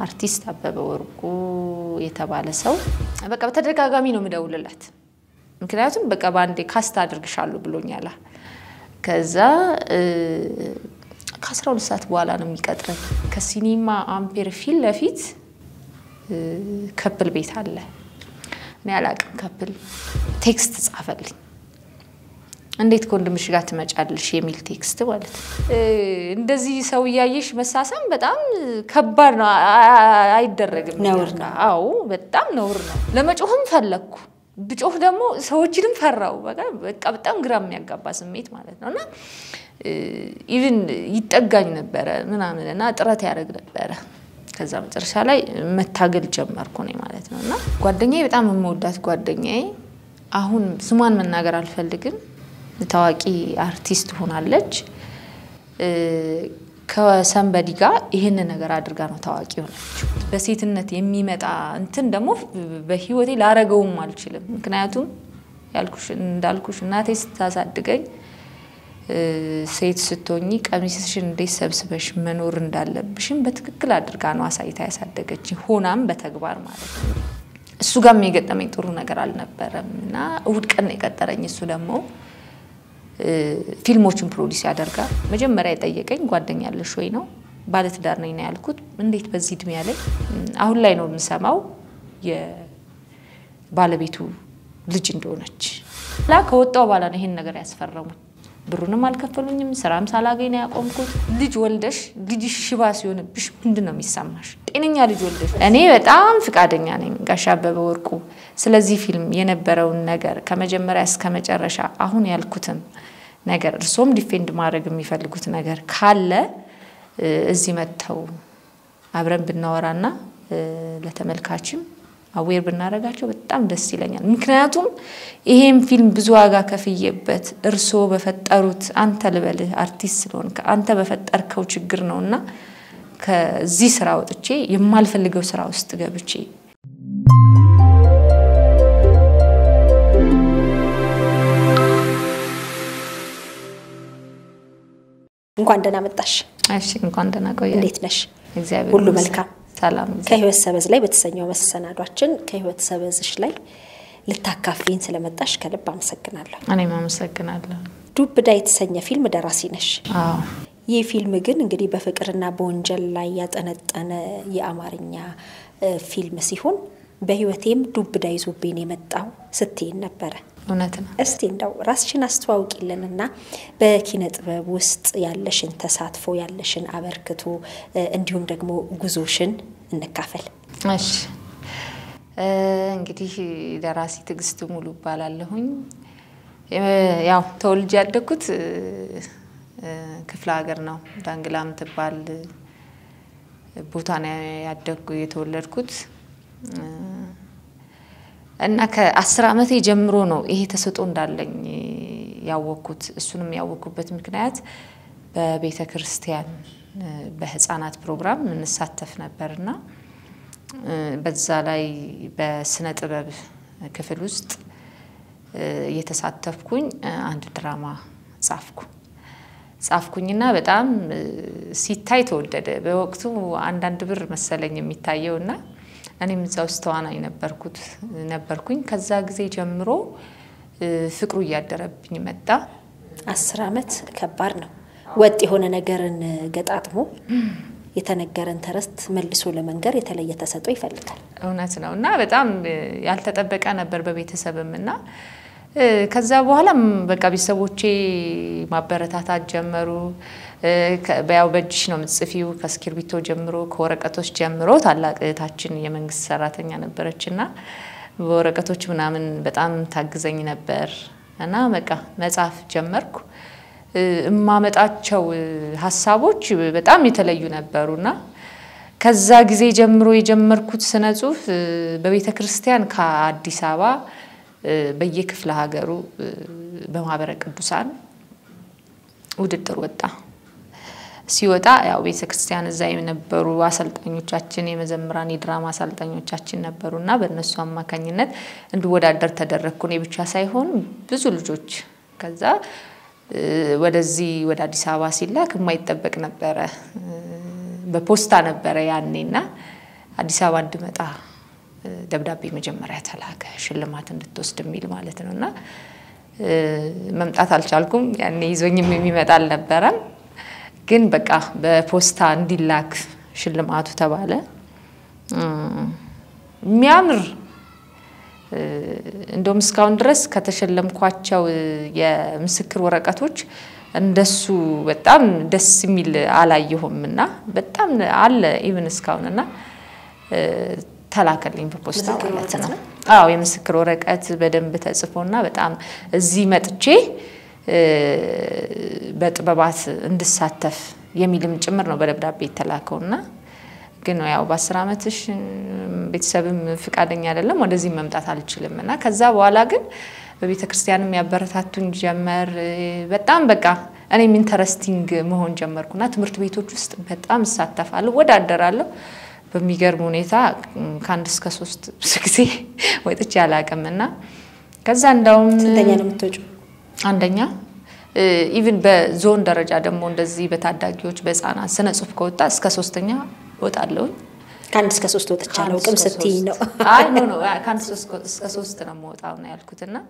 አርቲስት አበበ ወርቁ የተባለ ሰው በቃ በተደጋጋሚ ነው የምደውልለት። ምክንያቱም በቃ በአንዴ ካስት አድርግሻለሁ ብሎኛል። ከዛ ከአስራ ሁለት ሰዓት በኋላ ነው የሚቀጥረኝ። ከሲኒማ አምፔር ፊት ለፊት ከፕል ቤት አለ። እኔ አላቅም። ከፕል ቴክስት ጻፈልኝ። እንዴት ከወንድምሽ ጋር ትመጫለሽ የሚል ቴክስት ማለት ነው። እንደዚህ ሰው እያየሽ መሳሳም በጣም ከባድ ነው፣ አይደረግም። ነውር ነው። አዎ በጣም ነውር ነው። ለመጮህም ፈለግኩ ብጮህ ደግሞ ሰዎችንም ፈራው። በቃ በጣም ግራ የሚያጋባ ስሜት ማለት ነው። እና ኢቭን ይጠጋኝ ነበረ ምናምን እና ጥረት ያደርግ ነበረ። ከዛ መጨረሻ ላይ መታገል ጀመርኩ እኔ ማለት ነው። እና ጓደኛዬ በጣም የምወዳት ጓደኛዬ አሁን ስሟን መናገር አልፈልግም፣ ታዋቂ አርቲስት ሆናለች። ከሰንበዲ ጋር ይህንን ነገር አድርጋ ነው ታዋቂ ሆነችው። በሴትነት የሚመጣ እንትን ደግሞ በህይወቴ ላረገውም አልችልም። ምክንያቱም ያልኩሽ እንዳልኩሽ እናቴ ስታሳድገኝ ሴት ስትሆኚ ቀሚስሽን እንዴት ሰብስበሽ መኖር እንዳለብሽም በትክክል አድርጋ ነው አሳይታ ያሳደገች፣ ሆናም በተግባር ማለት ነው። እሱ ጋርም የገጠመኝ ጥሩ ነገር አልነበረም እና እሁድ ቀን ነው የቀጠረኝ። እሱ ደግሞ ፊልሞችን ፕሮዲስ ያደርጋል። መጀመሪያ የጠየቀኝ ጓደኛ ያለሽ ወይ ነው። ባለትዳር ነኝ ነው ያልኩት። እንዴት በዚህ እድሜ ያለኝ? አሁን ላይ ነው የምሰማው የባለቤቱ ልጅ እንደሆነች ላ ከወጣው በኋላ ነው ይሄን ነገር ያስፈረሙኝ። ብሩንም አልከፈሉኝም። ስራም ሳላገኝ ነው ያቆምኩት። ልጅ ወልደሽ ልጅሽ ሽባ ሲሆንብሽ ምንድን ነው የሚሰማሽ? ጤነኛ ልጅ ወልደሽ። እኔ በጣም ፍቃደኛ ነኝ ጋሽ አበበ ወርቁ ስለዚህ ፊልም የነበረውን ነገር ከመጀመሪያ እስከ መጨረሻ አሁን ያልኩትን ነገር እርሶም ዲፌንድ ማድረግ የሚፈልጉት ነገር ካለ እዚህ መጥተው አብረን ብናወራና ለተመልካችም አዌር ብናደርጋቸው በጣም ደስ ይለኛል። ምክንያቱም ይሄም ፊልም ብዙ ዋጋ ከፍዬበት እርስዎ በፈጠሩት አንተ ልበልህ አርቲስት ስለሆን አንተ በፈጠርከው ችግር ነው እና ከዚህ ስራ ወጥቼ የማልፈልገው ስራ ውስጥ ገብቼ እንኳን ደህና መጣሽ። እሺ፣ እንኳን ደህና ቆየ። እንዴት ነሽ? እግዚአብሔር ሁሉ ይመስገን። መልካም። ሰላም። ከህይወት ሰበዝ ላይ በተሰኘው መሰናዷችን ከህይወት ሰበዝሽ ላይ ልታካፊን ስለመጣሽ ከልብ አመሰግናለሁ። እኔም አመሰግናለሁ። ዱብ እዳ የተሰኘ ፊልም ደራሲ ነሽ። አዎ ይህ ፊልም ግን እንግዲህ በፍቅርና በወንጀል ላይ ያጠነጠነ የአማርኛ ፊልም ሲሆን በህይወቴም ዱብ እዳ ይዞብኝ የመጣው ስትይን ነበረ። እውነት ነው። እስቲ እንደው ራስሽን አስተዋውቂልንና በኪነ ጥበብ ውስጥ ያለሽን ተሳትፎ ያለሽን አበርክቶ እንዲሁም ደግሞ ጉዞሽን እንካፈል። እሺ እንግዲህ ደራሲ ትዕግስት ሙሉ እባላለሁኝ። ያው ተወልጄ ያደግኩት ክፍለ ሀገር ነው። ዳንግላ የምትባል ቦታ ነው ያደግኩ የተወለድኩት እና ከአስር ዓመቴ ጀምሮ ነው ይሄ ተሰጥኦ እንዳለኝ ያወቅኩት። እሱንም ያወቅኩበት ምክንያት በቤተ ክርስቲያን በህፃናት ፕሮግራም እንሳተፍ ነበርና በዛ ላይ በስነ ጥበብ ክፍል ውስጥ እየተሳተፍኩኝ አንድ ድራማ ጻፍኩ ጻፍኩኝና በጣም ሲታይ ተወደደ። በወቅቱ አንዳንድ ብር መሰለኝ የሚታየው እና እኔም እዛ ውስጥ ተዋናኝ ነበርኩት ነበርኩኝ። ከዛ ጊዜ ጀምሮ ፍቅሩ እያደረብኝ መጣ። አስር ዓመት ከባድ ነው። ወጥ የሆነ ነገርን ገጣጥሞ የተነገረን ተረስት መልሶ ለመንገር የተለየ ተሰጥኦ ይፈልጋል። እውነት ነው እና በጣም ያልተጠበቀ ነበር በቤተሰብም እና ከዛ በኋላም በቃ ቤተሰቦቼ ማበረታታት ጀመሩ። ያው በእጅሽ ነው የምትጽፊው ከእስክርቢቶ ጀምሮ ከወረቀቶች ጀምሮ። ታላቅ እህታችን የመንግስት ሰራተኛ ነበረች እና በወረቀቶች ምናምን በጣም ታግዘኝ ነበር እና በቃ መጻፍ ጀመርኩ። እማመጣቸው ሀሳቦች በጣም የተለዩ ነበሩና ከዛ ጊዜ ጀምሮ የጀመርኩት ስነ ጽሁፍ በቤተ ክርስቲያን ከአዲስ አበባ በየክፍለ ሀገሩ በማህበረ ቅዱሳን ውድድር ወጣ። ሲወጣ ያው ቤተ ክርስቲያን እዛ የነበሩ አሰልጣኞቻችን የመዘምራን የድራማ አሰልጣኞቻችን ነበሩ እና በእነሱ አማካኝነት እንድወዳደር ተደረግኩ። እኔ ብቻ ሳይሆን ብዙ ልጆች ከዛ ወደዚህ ወደ አዲስ አበባ ሲላክ የማይጠበቅ ነበረ። በፖስታ ነበረ ያኔና አዲስ አበባ እንድመጣ ደብዳቤ መጀመሪያ ተላከ፣ ሽልማት እንድትወስድ የሚል ማለት ነው። እና መምጣት አልቻልኩም። ያኔ ይዞኝም የሚመጣ አልነበረም። ግን በቃ በፖስታ እንዲላክ ሽልማቱ ተባለ። የሚያምር እንደውም እስካሁን ድረስ ከተሸለምኳቸው የምስክር ወረቀቶች እንደሱ በጣም ደስ የሚል አላየሁም እና በጣም አለ ኢቭን እስካሁን እና ተላከልኝ በፖስታ ማለት ነው። አዎ የምስክር ወረቀት በደንብ ተጽፎና በጣም እዚህ መጥቼ በጥበባት እንድሳተፍ የሚልም ጭምር ነው በደብዳቤ የተላከውና ግን ያው በአስር ዓመትሽ ቤተሰብም ፍቃደኛ አይደለም ወደዚህ መምጣት አልችልም እና ከዛ በኋላ ግን በቤተ ክርስቲያንም ያበረታቱኝ ጀመር። በጣም በቃ እኔም ኢንተረስቲንግ መሆን ጀመርኩና ትምህርት ቤቶች ውስጥ በጣም እሳተፋለሁ፣ ወዳደራለሁ። በሚገርም ሁኔታ ከአንድ እስከ ሶስት ብዙ ጊዜ ወጥቼ አላውቅም እና ከዛ እንዳውም ስንተኛ ነው የምትወጪው? አንደኛ ኢቭን በዞን ደረጃ ደግሞ እንደዚህ በታዳጊዎች በህፃናት ስነ ጽሁፍ ከወጣ እስከ ሶስተኛ እወጣለሁኝ። ከአንድ እስከ ሶስት ወጥቻ አላውቅም ስትይ ነው። አይ ኖ ኖ ከአንድ እስከ ሶስት ነው የምወጣው ነው ያልኩት እና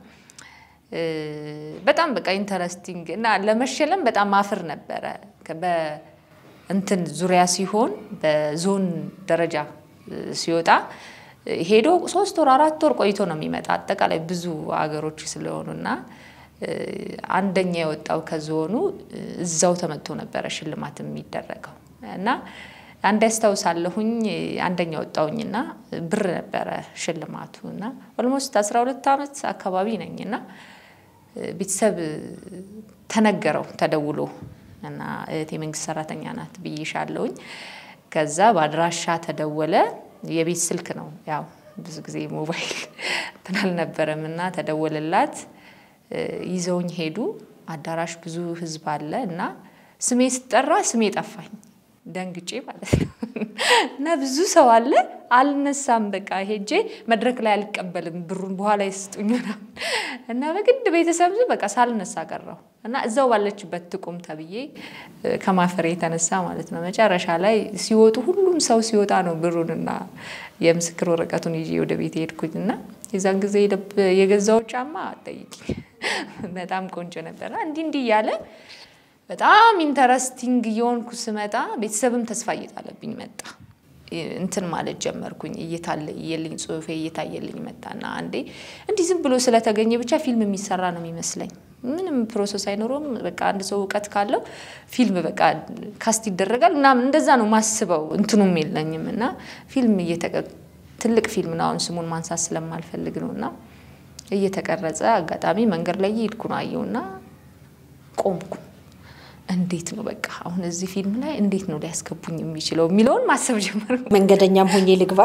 በጣም በቃ ኢንተረስቲንግ እና ለመሸለም በጣም ማፍር ነበረ። በእንትን ዙሪያ ሲሆን በዞን ደረጃ ሲወጣ ሄዶ ሶስት ወር አራት ወር ቆይቶ ነው የሚመጣ አጠቃላይ ብዙ አገሮች ስለሆኑና አንደኛ የወጣው ከዞኑ እዛው ተመቶ ነበረ ሽልማት የሚደረገው እና አንድ ያስታውሳለሁኝ አንደኛ ወጣውኝና ብር ነበረ ሽልማቱ እና ኦልሞስት 12 ዓመት አካባቢ ነኝና ቤተሰብ ተነገረው ተደውሎ እና እህቴ መንግስት ሰራተኛ ናት ብዬሻለሁኝ። ከዛ በአድራሻ ተደወለ። የቤት ስልክ ነው ያው ብዙ ጊዜ ሞባይል እንትን አልነበረም እና ተደወለላት። ይዘውኝ ሄዱ። አዳራሽ ብዙ ህዝብ አለ እና ስሜ ስጠራ ስሜ ጠፋኝ። ደንግጬ ማለት ነው እና ብዙ ሰው አለ። አልነሳም። በቃ ሄጄ መድረክ ላይ አልቀበልም ብሩን በኋላ ይስጡኝ ምናምን እና በግድ ቤተሰብ በቃ ሳልነሳ ቀረው እና እዛው ባለችበት ትቁም ተብዬ ከማፈሬ የተነሳ ማለት ነው። መጨረሻ ላይ ሲወጡ ሁሉም ሰው ሲወጣ ነው ብሩንና የምስክር ወረቀቱን ይዤ ወደ ቤት ሄድኩኝ እና የዛን ጊዜ የገዛው ጫማ አጠይቂኝ በጣም ቆንጆ ነበርና እንዲህ እንዲህ እያለ በጣም ኢንተረስቲንግ እየሆንኩ ስመጣ ቤተሰብም ተስፋ እየጣለብኝ መጣ። እንትን ማለት ጀመርኩኝ። እየታየልኝ ጽሁፌ እየታየልኝ መጣና አንዴ እንዲህ ዝም ብሎ ስለተገኘ ብቻ ፊልም የሚሰራ ነው የሚመስለኝ። ምንም ፕሮሰስ አይኖረውም። በቃ አንድ ሰው እውቀት ካለው ፊልም በቃ ካስት ይደረጋል ምናምን እንደዛ ነው ማስበው። እንትኑም የለኝም እና ፊልም ትልቅ ፊልም ነው። አሁን ስሙን ማንሳት ስለማልፈልግ ነው እና እየተቀረጸ አጋጣሚ መንገድ ላይ እየሄድኩ ነው አየውና ቆምኩ። እንዴት ነው በቃ አሁን እዚህ ፊልም ላይ እንዴት ነው ሊያስገቡኝ የሚችለው የሚለውን ማሰብ ጀመርኩ። መንገደኛም ሆኜ ልግባ።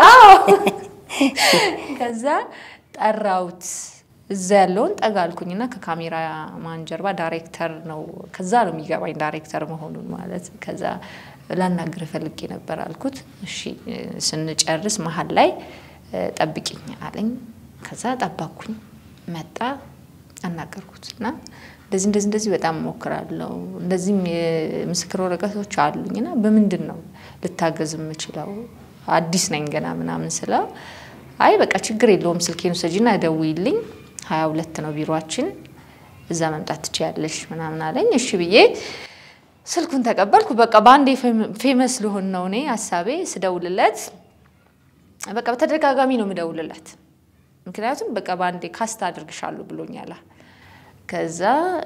ከዛ ጠራውት እዛ ያለውን ጠጋ አልኩኝና ከካሜራ ማን ጀርባ ዳይሬክተር ነው። ከዛ ነው የሚገባኝ ዳይሬክተር መሆኑን ማለት። ከዛ ላናግር ፈልጌ ነበር አልኩት። እሺ ስንጨርስ መሀል ላይ ጠብቂኝ አለኝ። ከዛ ጠባኩኝ። መጣ አናገርኩት እና እንደዚህ እንደዚህ እንደዚህ በጣም እሞክራለሁ እንደዚህም የምስክር ወረቀቶች አሉኝ እና በምንድን ነው ልታገዝ የምችለው አዲስ ነኝ ገና ምናምን ስለው አይ በቃ ችግር የለውም ስልኬን ውሰጂና ደውይልኝ ሀያ ሁለት ነው ቢሮችን እዛ መምጣት ትችያለሽ ምናምን አለኝ እሺ ብዬ ስልኩን ተቀበልኩ በቃ በአንዴ ፌመስ ልሆን ነው እኔ ሀሳቤ ስደውልለት በቃ በተደጋጋሚ ነው የምደውልለት ምክንያቱም በቃ በአንዴ ካስት አድርግሻለሁ ብሎኛላ ከዛ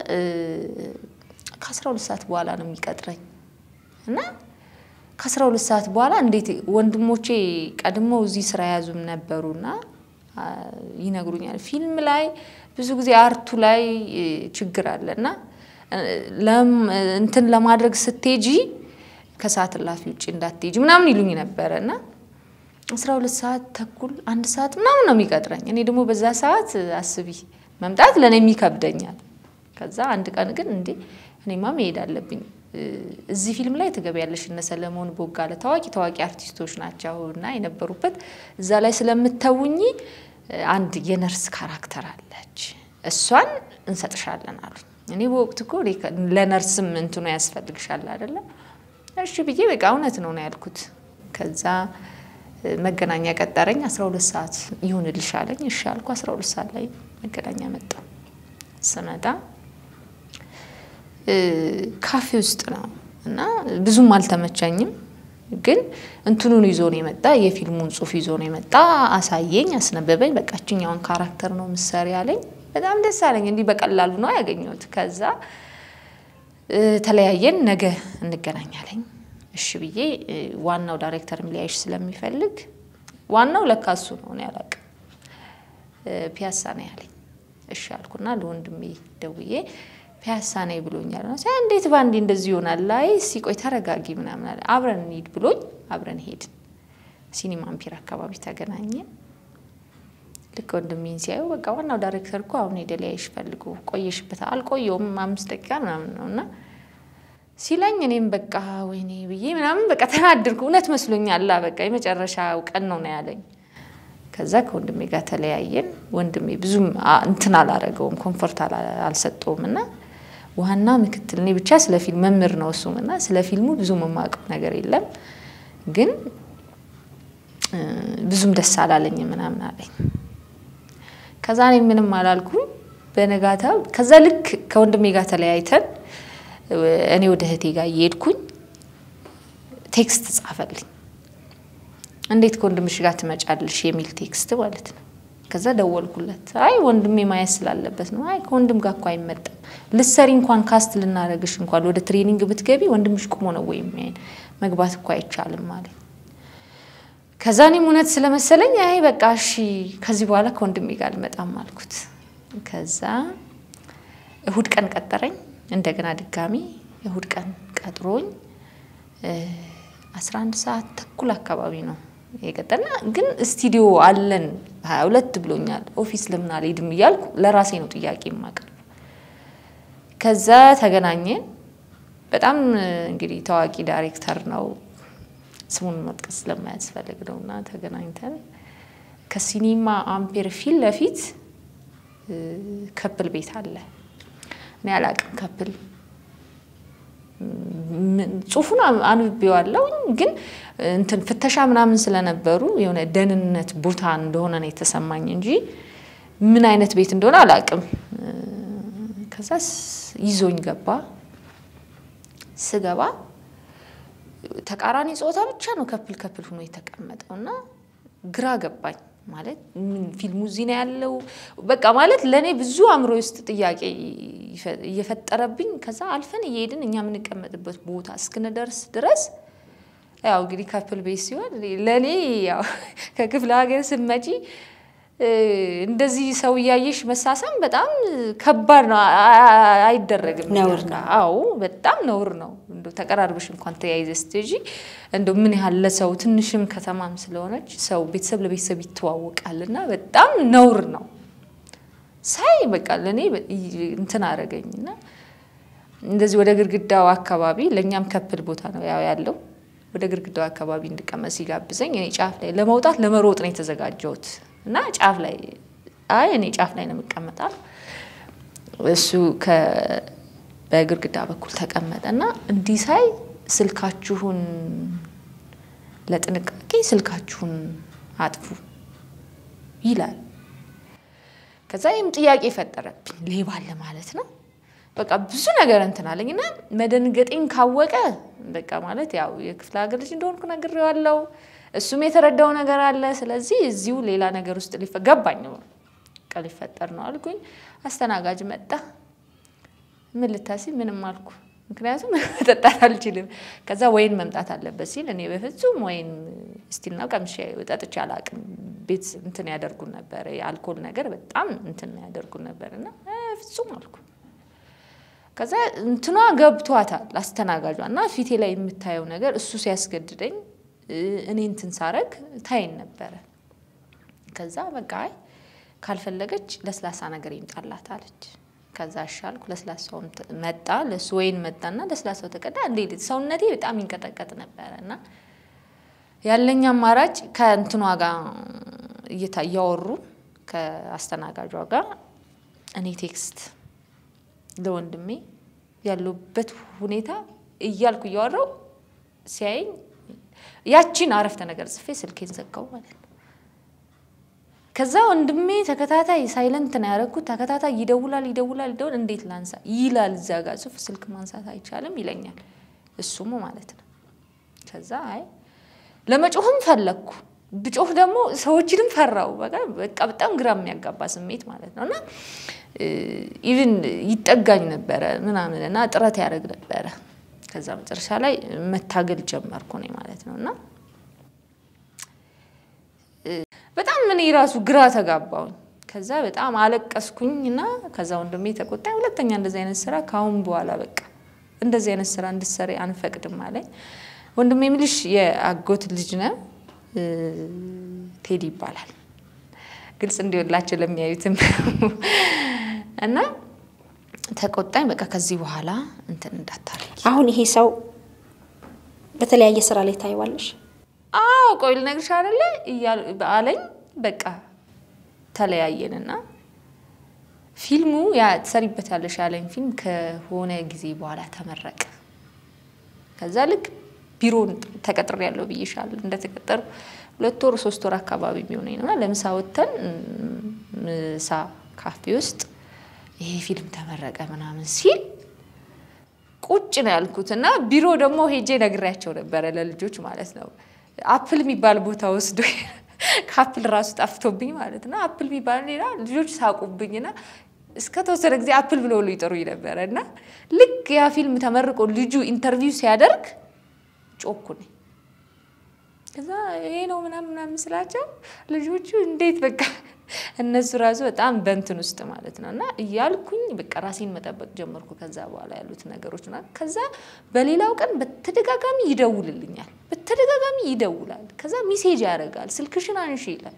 ከአስራ ሁለት ሰዓት በኋላ ነው የሚቀጥረኝ እና ከአስራ ሁለት ሰዓት በኋላ እንዴት ወንድሞቼ ቀድመው እዚህ ስራ ያዙም ነበሩና ይነግሩኛል። ፊልም ላይ ብዙ ጊዜ አርቱ ላይ ችግር አለ እና እንትን ለማድረግ ስትሄጂ ከሰዓት እላፊ ውጭ እንዳትሄጂ ምናምን ይሉኝ ነበረ እና አስራ ሁለት ሰዓት ተኩል አንድ ሰዓት ምናምን ነው የሚቀጥረኝ። እኔ ደግሞ በዛ ሰዓት አስቢ መምጣት ለእኔም ይከብደኛል። ከዛ አንድ ቀን ግን እንዴ እኔማ መሄድ አለብኝ እዚህ ፊልም ላይ ትገቢያለሽ። እነ ሰለሞን ቦጋለ ታዋቂ ታዋቂ አርቲስቶች ናቸው እና የነበሩበት እዛ ላይ ስለምተውኝ አንድ የነርስ ካራክተር አለች፣ እሷን እንሰጥሻለን አሉኝ። እኔ በወቅቱ እኮ ለነርስም እንትኑ ያስፈልግሻል አይደለም? እሺ ብዬ በቃ እውነት ነው ነው ያልኩት። ከዛ መገናኛ ቀጠረኝ። 12 ሰዓት ይሁንልሽ አለኝ። እሺ አልኩ። 12 ሰዓት ላይ መገናኛ መጣ። ስመጣ ካፌ ውስጥ ነው እና ብዙም አልተመቸኝም። ግን እንትኑን ይዞ ነው የመጣ የፊልሙን ጽሑፍ ይዞ ነው የመጣ። አሳየኝ፣ አስነበበኝ። በቃ እችኛውን ካራክተር ነው ምሰሪ አለኝ። በጣም ደስ አለኝ። እንዲህ በቀላሉ ነው ያገኘሁት። ከዛ ተለያየን። ነገ እንገናኛለኝ። እሺ ብዬ ዋናው ዳይሬክተርም ሊያይሽ ስለሚፈልግ ዋናው ለካ እሱ ነው እኔ አላውቅም። ፒያሳ ነው ያለኝ። እሺ አልኩና ለወንድሜ ደውዬ ፒያሳ ነኝ ብሎኛል። እንዴት ባንዴ እንደዚህ ይሆናል? ላይ ሲቆይ ተረጋጊ ምናምን አለ። አብረን እንሂድ ብሎኝ አብረን ሄድን። ሲኒማ አምፒር አካባቢ ተገናኘን። ልክ ወንድሜን ሲያዩ በቃ ዋናው ዳይሬክተር እኮ አሁን ሄደ ሊያይሽ ፈልጎ ቆየሽበት። አልቆየውም አምስት ደቂቃ ምናምን ነው እና ሲለኝ እኔም በቃ ወይኔ ብዬ ምናምን በቃ ተናድርኩ። እውነት መስሎኛል። በቃ የመጨረሻው ቀን ነው ነው ያለኝ። ከዛ ከወንድሜ ጋር ተለያየን። ወንድሜ ብዙም እንትን አላረገውም፣ ኮንፎርት አልሰጠውም እና ዋና ምክትል እኔ ብቻ ስለ ፊልም መምህር ነው እሱም እና ስለ ፊልሙ ብዙም የማውቀው ነገር የለም ግን ብዙም ደስ አላለኝ ምናምን አለኝ። ከዛ እኔ ምንም አላልኩም። በነጋታ ከዛ ልክ ከወንድሜ ጋር ተለያይተን እኔ ወደ እህቴ ጋር እየሄድኩኝ ቴክስት ጻፈልኝ። እንዴት ከወንድምሽ ጋር ትመጫለሽ የሚል ቴክስት ማለት ነው። ከዛ ደወልኩለት። አይ ወንድሜ ማየት ስላለበት ነው። አይ ከወንድም ጋር እኮ አይመጣም። ልሰሪ እንኳን ካስት ልናደርግሽ እንኳን ወደ ትሬኒንግ ብትገቢ ወንድምሽ ቁሞ ነው ወይ የሚያይን መግባት እኮ አይቻልም ማለት ከዛ እኔም እውነት ስለመሰለኝ አይ በቃ እሺ ከዚህ በኋላ ከወንድሜ ጋር አልመጣም አልኩት። ከዛ እሁድ ቀን ቀጠረኝ። እንደገና ድጋሚ እሁድ ቀን ቀጥሮኝ አስራ አንድ ሰዓት ተኩል አካባቢ ነው የቀጠና ግን ስቱዲዮ አለን ሀያ ሁለት ብሎኛል። ኦፊስ ለምን አልሄድም እያልኩ ለራሴ ነው ጥያቄ የማቀርብ። ከዛ ተገናኘን። በጣም እንግዲህ ታዋቂ ዳይሬክተር ነው ስሙን መጥቀስ ስለማያስፈልግ ነው እና ተገናኝተን ከሲኒማ አምፔር ፊት ለፊት ከፕል ቤት አለ። እኔ አላቅም ከፕል ጽሁፉን አንብቤዋለሁ፣ ግን እንትን ፍተሻ ምናምን ስለነበሩ የሆነ ደህንነት ቦታ እንደሆነ ነው የተሰማኝ እንጂ ምን አይነት ቤት እንደሆነ አላቅም። ከዛ ይዞኝ ገባ። ስገባ ተቃራኒ ጾታ ብቻ ነው ከፕል ከፕል ሆኖ የተቀመጠው እና ግራ ገባኝ። ማለት ፊልሙ እዚህ ነው ያለው በቃ ማለት ለእኔ ብዙ አእምሮ ውስጥ ጥያቄ እየፈጠረብኝ ከዛ አልፈን እየሄድን እኛ የምንቀመጥበት ቦታ እስክንደርስ ድረስ ያው እንግዲህ ከፕል ቤት ሲሆን ለእኔ ያው ከክፍለ ሀገር ስትመጪ እንደዚህ ሰው እያየሽ መሳሳም በጣም ከባድ ነው። አይደረግም። ነውር ነው። አዎ በጣም ነውር ነው። እንደው ተቀራርበሽ እንኳን ተያይዘ ስትሄጂ እንደው ምን ያህል ለሰው ትንሽም ከተማም ስለሆነች ሰው ቤተሰብ ለቤተሰብ ይተዋወቃል እና በጣም ነውር ነው። ሳይ በቃ ለእኔ እንትን አደረገኝ እና እንደዚህ ወደ ግድግዳው አካባቢ ለእኛም ከፕል ቦታ ነው ያው ያለው ወደ ግድግዳው አካባቢ እንድቀመጥ ሲጋብዘኝ እኔ ጫፍ ላይ ለመውጣት ለመሮጥ ነው የተዘጋጀሁት እና ጫፍ ላይ አይ እኔ ጫፍ ላይ ነው የምቀመጣል። እሱ በግድግዳ በኩል ተቀመጠ እና እንዲህ ሳይ ስልካችሁን ለጥንቃቄ ስልካችሁን አጥፉ ይላል። ከዛ ይህም ጥያቄ ፈጠረብኝ። ሌባ አለ ማለት ነው። በቃ ብዙ ነገር እንትን አለኝ እና መደንገጤን ካወቀ በቃ ማለት ያው የክፍለ ሀገር ልጅ እንደሆንኩ ነግሬዋለሁ። እሱም የተረዳው ነገር አለ። ስለዚህ እዚሁ ሌላ ነገር ውስጥ ገባኝ በቃ ሊፈጠር ነው አልኩኝ። አስተናጋጅ መጣ። ምን ልታስብ ምንም አልኩ። ምክንያቱም መጠጣት አልችልም። ከዛ ወይን መምጣት አለበት ሲል እኔ በፍጹም ወይን ስቲልና ቀምሼ ጠጥቼ አላቅም። ቤት እንትን ያደርጉን ነበር፣ የአልኮል ነገር በጣም እንትን ያደርጉን ነበር እና ፍጹም አልኩ። ከዛ እንትኗ ገብቷታል አስተናጋጇ እና ፊቴ ላይ የምታየው ነገር እሱ ሲያስገድደኝ እኔ እንትን ሳረግ ታይን ነበረ። ከዛ በቃ አይ ካልፈለገች ለስላሳ ነገር ይምጣላት አለች። ከዛ አሻልኩ። ለስላሳውም መጣ፣ ለሱ ወይን መጣና ለስላሳው ተቀዳ። እንዴት ሰውነቴ በጣም ይንቀጠቀጥ ነበረ እና ያለኝ አማራጭ ከእንትኗ ጋር እየታ እያወሩ ከአስተናጋጇ ጋር እኔ ቴክስት ለወንድሜ ያለበት ሁኔታ እያልኩ እያወራው ሲያየኝ ያቺን አረፍተ ነገር ጽፌ ስልኬን ዘጋው ማለት ነው። ከዛ ወንድሜ ተከታታይ ሳይለንት ነው ያደረኩት። ተከታታይ ይደውላል ይደውላል ይደውል እንዴት ላንሳ ይላል። እዛ ጋር ጽሁፍ ስልክ ማንሳት አይቻልም ይለኛል እሱም ማለት ነው። ከዛ አይ ለመጮህም ፈለግኩ ብጮህ ደግሞ ሰዎችንም ፈራው። በቃ በጣም ግራ የሚያጋባ ስሜት ማለት ነው። እና ኢቭን ይጠጋኝ ነበረ ምናምን እና ጥረት ያደርግ ነበረ። ከዛ መጨረሻ ላይ መታገል ጀመርኩ እኔ ማለት ነው እና በጣም እኔ ራሱ ግራ ተጋባውኝ። ከዛ በጣም አለቀስኩኝ እና ከዛ ወንድሜ ተቆጣኝ። ሁለተኛ እንደዚህ አይነት ስራ ከአሁን በኋላ በቃ እንደዚህ አይነት ስራ እንድትሰሪ አንፈቅድም አለኝ። ወንድሜ የምልሽ የአጎት ልጅ ነው ቴዲ ይባላል። ግልጽ እንዲሆንላቸው ለሚያዩትም እና ተቆጣኝ። በቃ ከዚህ በኋላ እንትን እንዳታረጊ። አሁን ይሄ ሰው በተለያየ ስራ ላይ ታይዋለሽ? አዎ ቆይ ልነግርሽ አይደለ አለኝ። በቃ ተለያየንና ፊልሙ ያ ትሰሪበታለሽ ያለኝ ፊልም ከሆነ ጊዜ በኋላ ተመረቀ። ከዛ ልክ ቢሮን ተቀጥሬ ያለው ብዬሻለሁ። እንደተቀጠሩ ሁለት ወር ሶስት ወር አካባቢ የሚሆነኝ ነውና ለምሳ ወጥተን ምሳ ካፌ ውስጥ ይሄ ፊልም ተመረቀ ምናምን ሲል ቁጭ ነው ያልኩት እና ቢሮ ደግሞ ሄጄ ነግሬያቸው ነበረ ለልጆች ማለት ነው። አፕል የሚባል ቦታ ወስዶ ከአፕል ራሱ ጠፍቶብኝ ማለት ነው። አፕል የሚባል ሌላ ልጆች ሳቁብኝና እስከ ተወሰነ ጊዜ አፕል ብሎ ሁሉ ይጠሩኝ ነበረ እና ልክ ያ ፊልም ተመርቆ ልጁ ኢንተርቪው ሲያደርግ ጮኩ ነኝ። ከዛ ይሄ ነው ምናምን ምናምን ስላቸው ልጆቹ እንዴት በቃ እነሱ ራሱ በጣም በንትን ውስጥ ማለት ነው እና እያልኩኝ በቃ ራሴን መጠበቅ ጀመርኩ። ከዛ በኋላ ያሉት ነገሮች ና ከዛ በሌላው ቀን በተደጋጋሚ ይደውልልኛል። በተደጋጋሚ ይደውላል። ከዛ ሚሴጅ ያደርጋል። ስልክሽን አንሺ ይላል።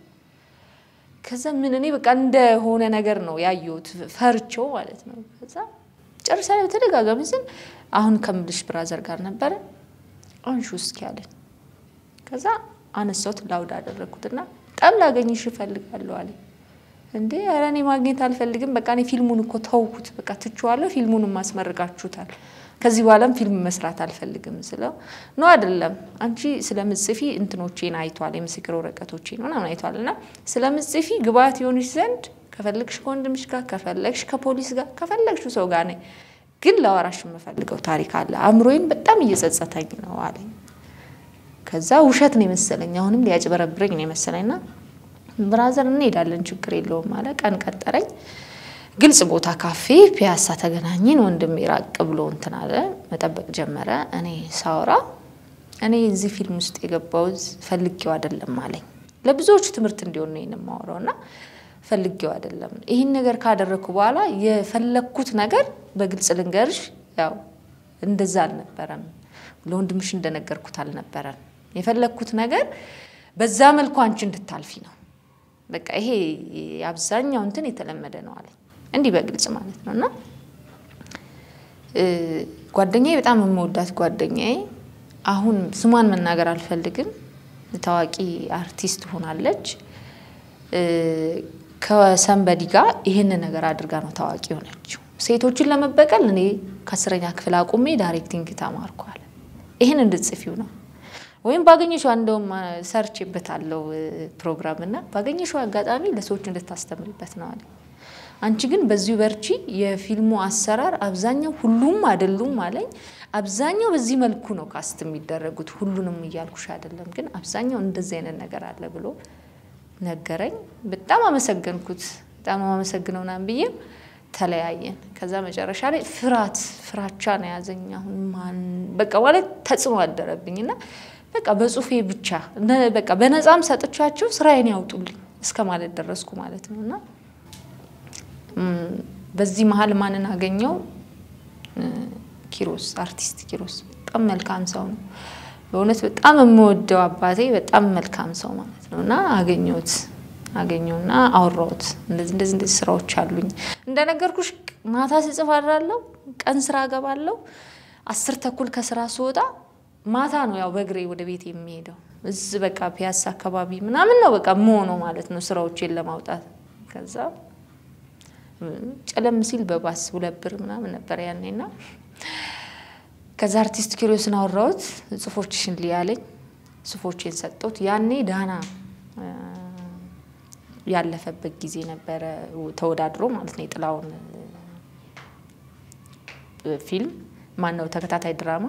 ከዛ ምን እኔ በቃ እንደሆነ ነገር ነው ያየሁት፣ ፈርቼው ማለት ነው። ከዛ ጨርሳ ላይ በተደጋጋሚ ስል አሁን ከምልሽ ብራዘር ጋር ነበረ አንሹ እስኪ አለኝ። ከዛ አነሳሁት ላውድ አደረግኩትና በጣም ላገኝሽ እፈልጋለሁ አለኝ። እንዴ ኧረ እኔ ማግኘት አልፈልግም፣ በቃ እኔ ፊልሙን እኮ ተውኩት፣ በቃ ትቼዋለሁ፣ ፊልሙንም ማስመርቃችሁታል፣ ከዚህ በኋላም ፊልም መስራት አልፈልግም ስለው ነው አይደለም አንቺ ስለምጽፊ እንትኖቼን አይቷል፣ የምስክር ወረቀቶቼን ምናምን አይቷል እና ስለምጽፊ ግብአት የሆንሽ ዘንድ ከፈለግሽ ከወንድምሽ ጋር ከፈለግሽ ከፖሊስ ጋር ከፈለግሽ ሰው ጋር ነኝ፣ ግን ለአወራሽ የምፈልገው ታሪክ አለ፣ አእምሮዬን በጣም እየጸጸተኝ ነው አለኝ። ከዛ ውሸት ነው የመሰለኝ፣ አሁንም ሊያጭበረብረኝ ነው የመሰለኝና ብራዘር እንሄዳለን ችግር የለውም አለ። ቀን ቀጠረኝ። ግልጽ ቦታ ካፌ ፒያሳ ተገናኘን። ወንድሜ ራቅ ብሎ እንትን አለ፣ መጠበቅ ጀመረ። እኔ ሳወራ እኔ እዚህ ፊልም ውስጥ የገባሁት ፈልጌው አይደለም አለኝ። ለብዙዎቹ ትምህርት እንዲሆን ነው የማወራው እና ፈልጌው አይደለም። ይህን ነገር ካደረግኩ በኋላ የፈለግኩት ነገር በግልጽ ልንገርሽ፣ ያው እንደዛ አልነበረም። ለወንድምሽ እንደነገርኩት አልነበረም። የፈለግኩት ነገር በዛ መልኩ አንቺ እንድታልፊ ነው። በቃ ይሄ አብዛኛው እንትን የተለመደ ነው አለኝ። እንዲህ በግልጽ ማለት ነው። እና ጓደኛዬ በጣም የምወዳት ጓደኛዬ አሁን ስሟን መናገር አልፈልግም፣ ታዋቂ አርቲስት ሆናለች። ከሰንበዲ ጋር ይህንን ነገር አድርጋ ነው ታዋቂ ሆነችው። ሴቶችን ለመበቀል እኔ ከአስረኛ ክፍል አቁሜ ዳይሬክቲንግ ተማርኳል። ይህን እንድትጽፊው ነው ወይም ባገኘሽው እንደውም ሰርችበታለው ፕሮግራም እና ባገኘሽው አጋጣሚ ለሰዎች እንድታስተምሪበት ነው አለ። አንቺ ግን በዚሁ በርቺ። የፊልሙ አሰራር አብዛኛው ሁሉም አይደሉም አለኝ። አብዛኛው በዚህ መልኩ ነው ካስት የሚደረጉት። ሁሉንም እያልኩሽ አይደለም፣ ግን አብዛኛው እንደዚህ አይነት ነገር አለ ብሎ ነገረኝ። በጣም አመሰገንኩት። በጣም አመሰግነው ምናምን ብዬ ተለያየን። ከዛ መጨረሻ ላይ ፍርሃት ፍራቻ ነው ያዘኝ። አሁን ማን በቃ ማለት ተጽዕኖ አደረብኝ እና በቃ በጽሁፌ ብቻ በቃ በነፃም ሰጥቻቸው ስራዬን ያውጡልኝ እስከ ማለት ደረስኩ ማለት ነው። እና በዚህ መሀል ማንን አገኘው? ኪሮስ አርቲስት ኪሮስ በጣም መልካም ሰው ነው። በእውነት በጣም የምወደው አባቴ በጣም መልካም ሰው ማለት ነው። እና አገኘሁት አገኘውና አወራሁት። እንደዚህ እንደዚህ እንደዚህ ስራዎች አሉኝ እንደነገርኩሽ ማታ ስጽፍ አድራለሁ፣ ቀን ስራ እገባለሁ። አስር ተኩል ከስራ ስወጣ ማታ ነው ያው በእግሬ ወደ ቤት የሚሄደው። እዚህ በቃ ፒያሳ አካባቢ ምናምን ነው በቃ መሆነው ማለት ነው ስራዎቼን ለማውጣት። ከዛ ጨለም ሲል በባስ ሁለት ብር ምናምን ነበር ያኔና ከዛ አርቲስት ኪሮስን አወራሁት። ጽፎችሽን ሊያለኝ ሱፎቼን ሰጠሁት። ያኔ ዳና ያለፈበት ጊዜ ነበረ ተወዳድሮ ማለት ነው። የጥላውን ፊልም ማን ነው ተከታታይ ድራማ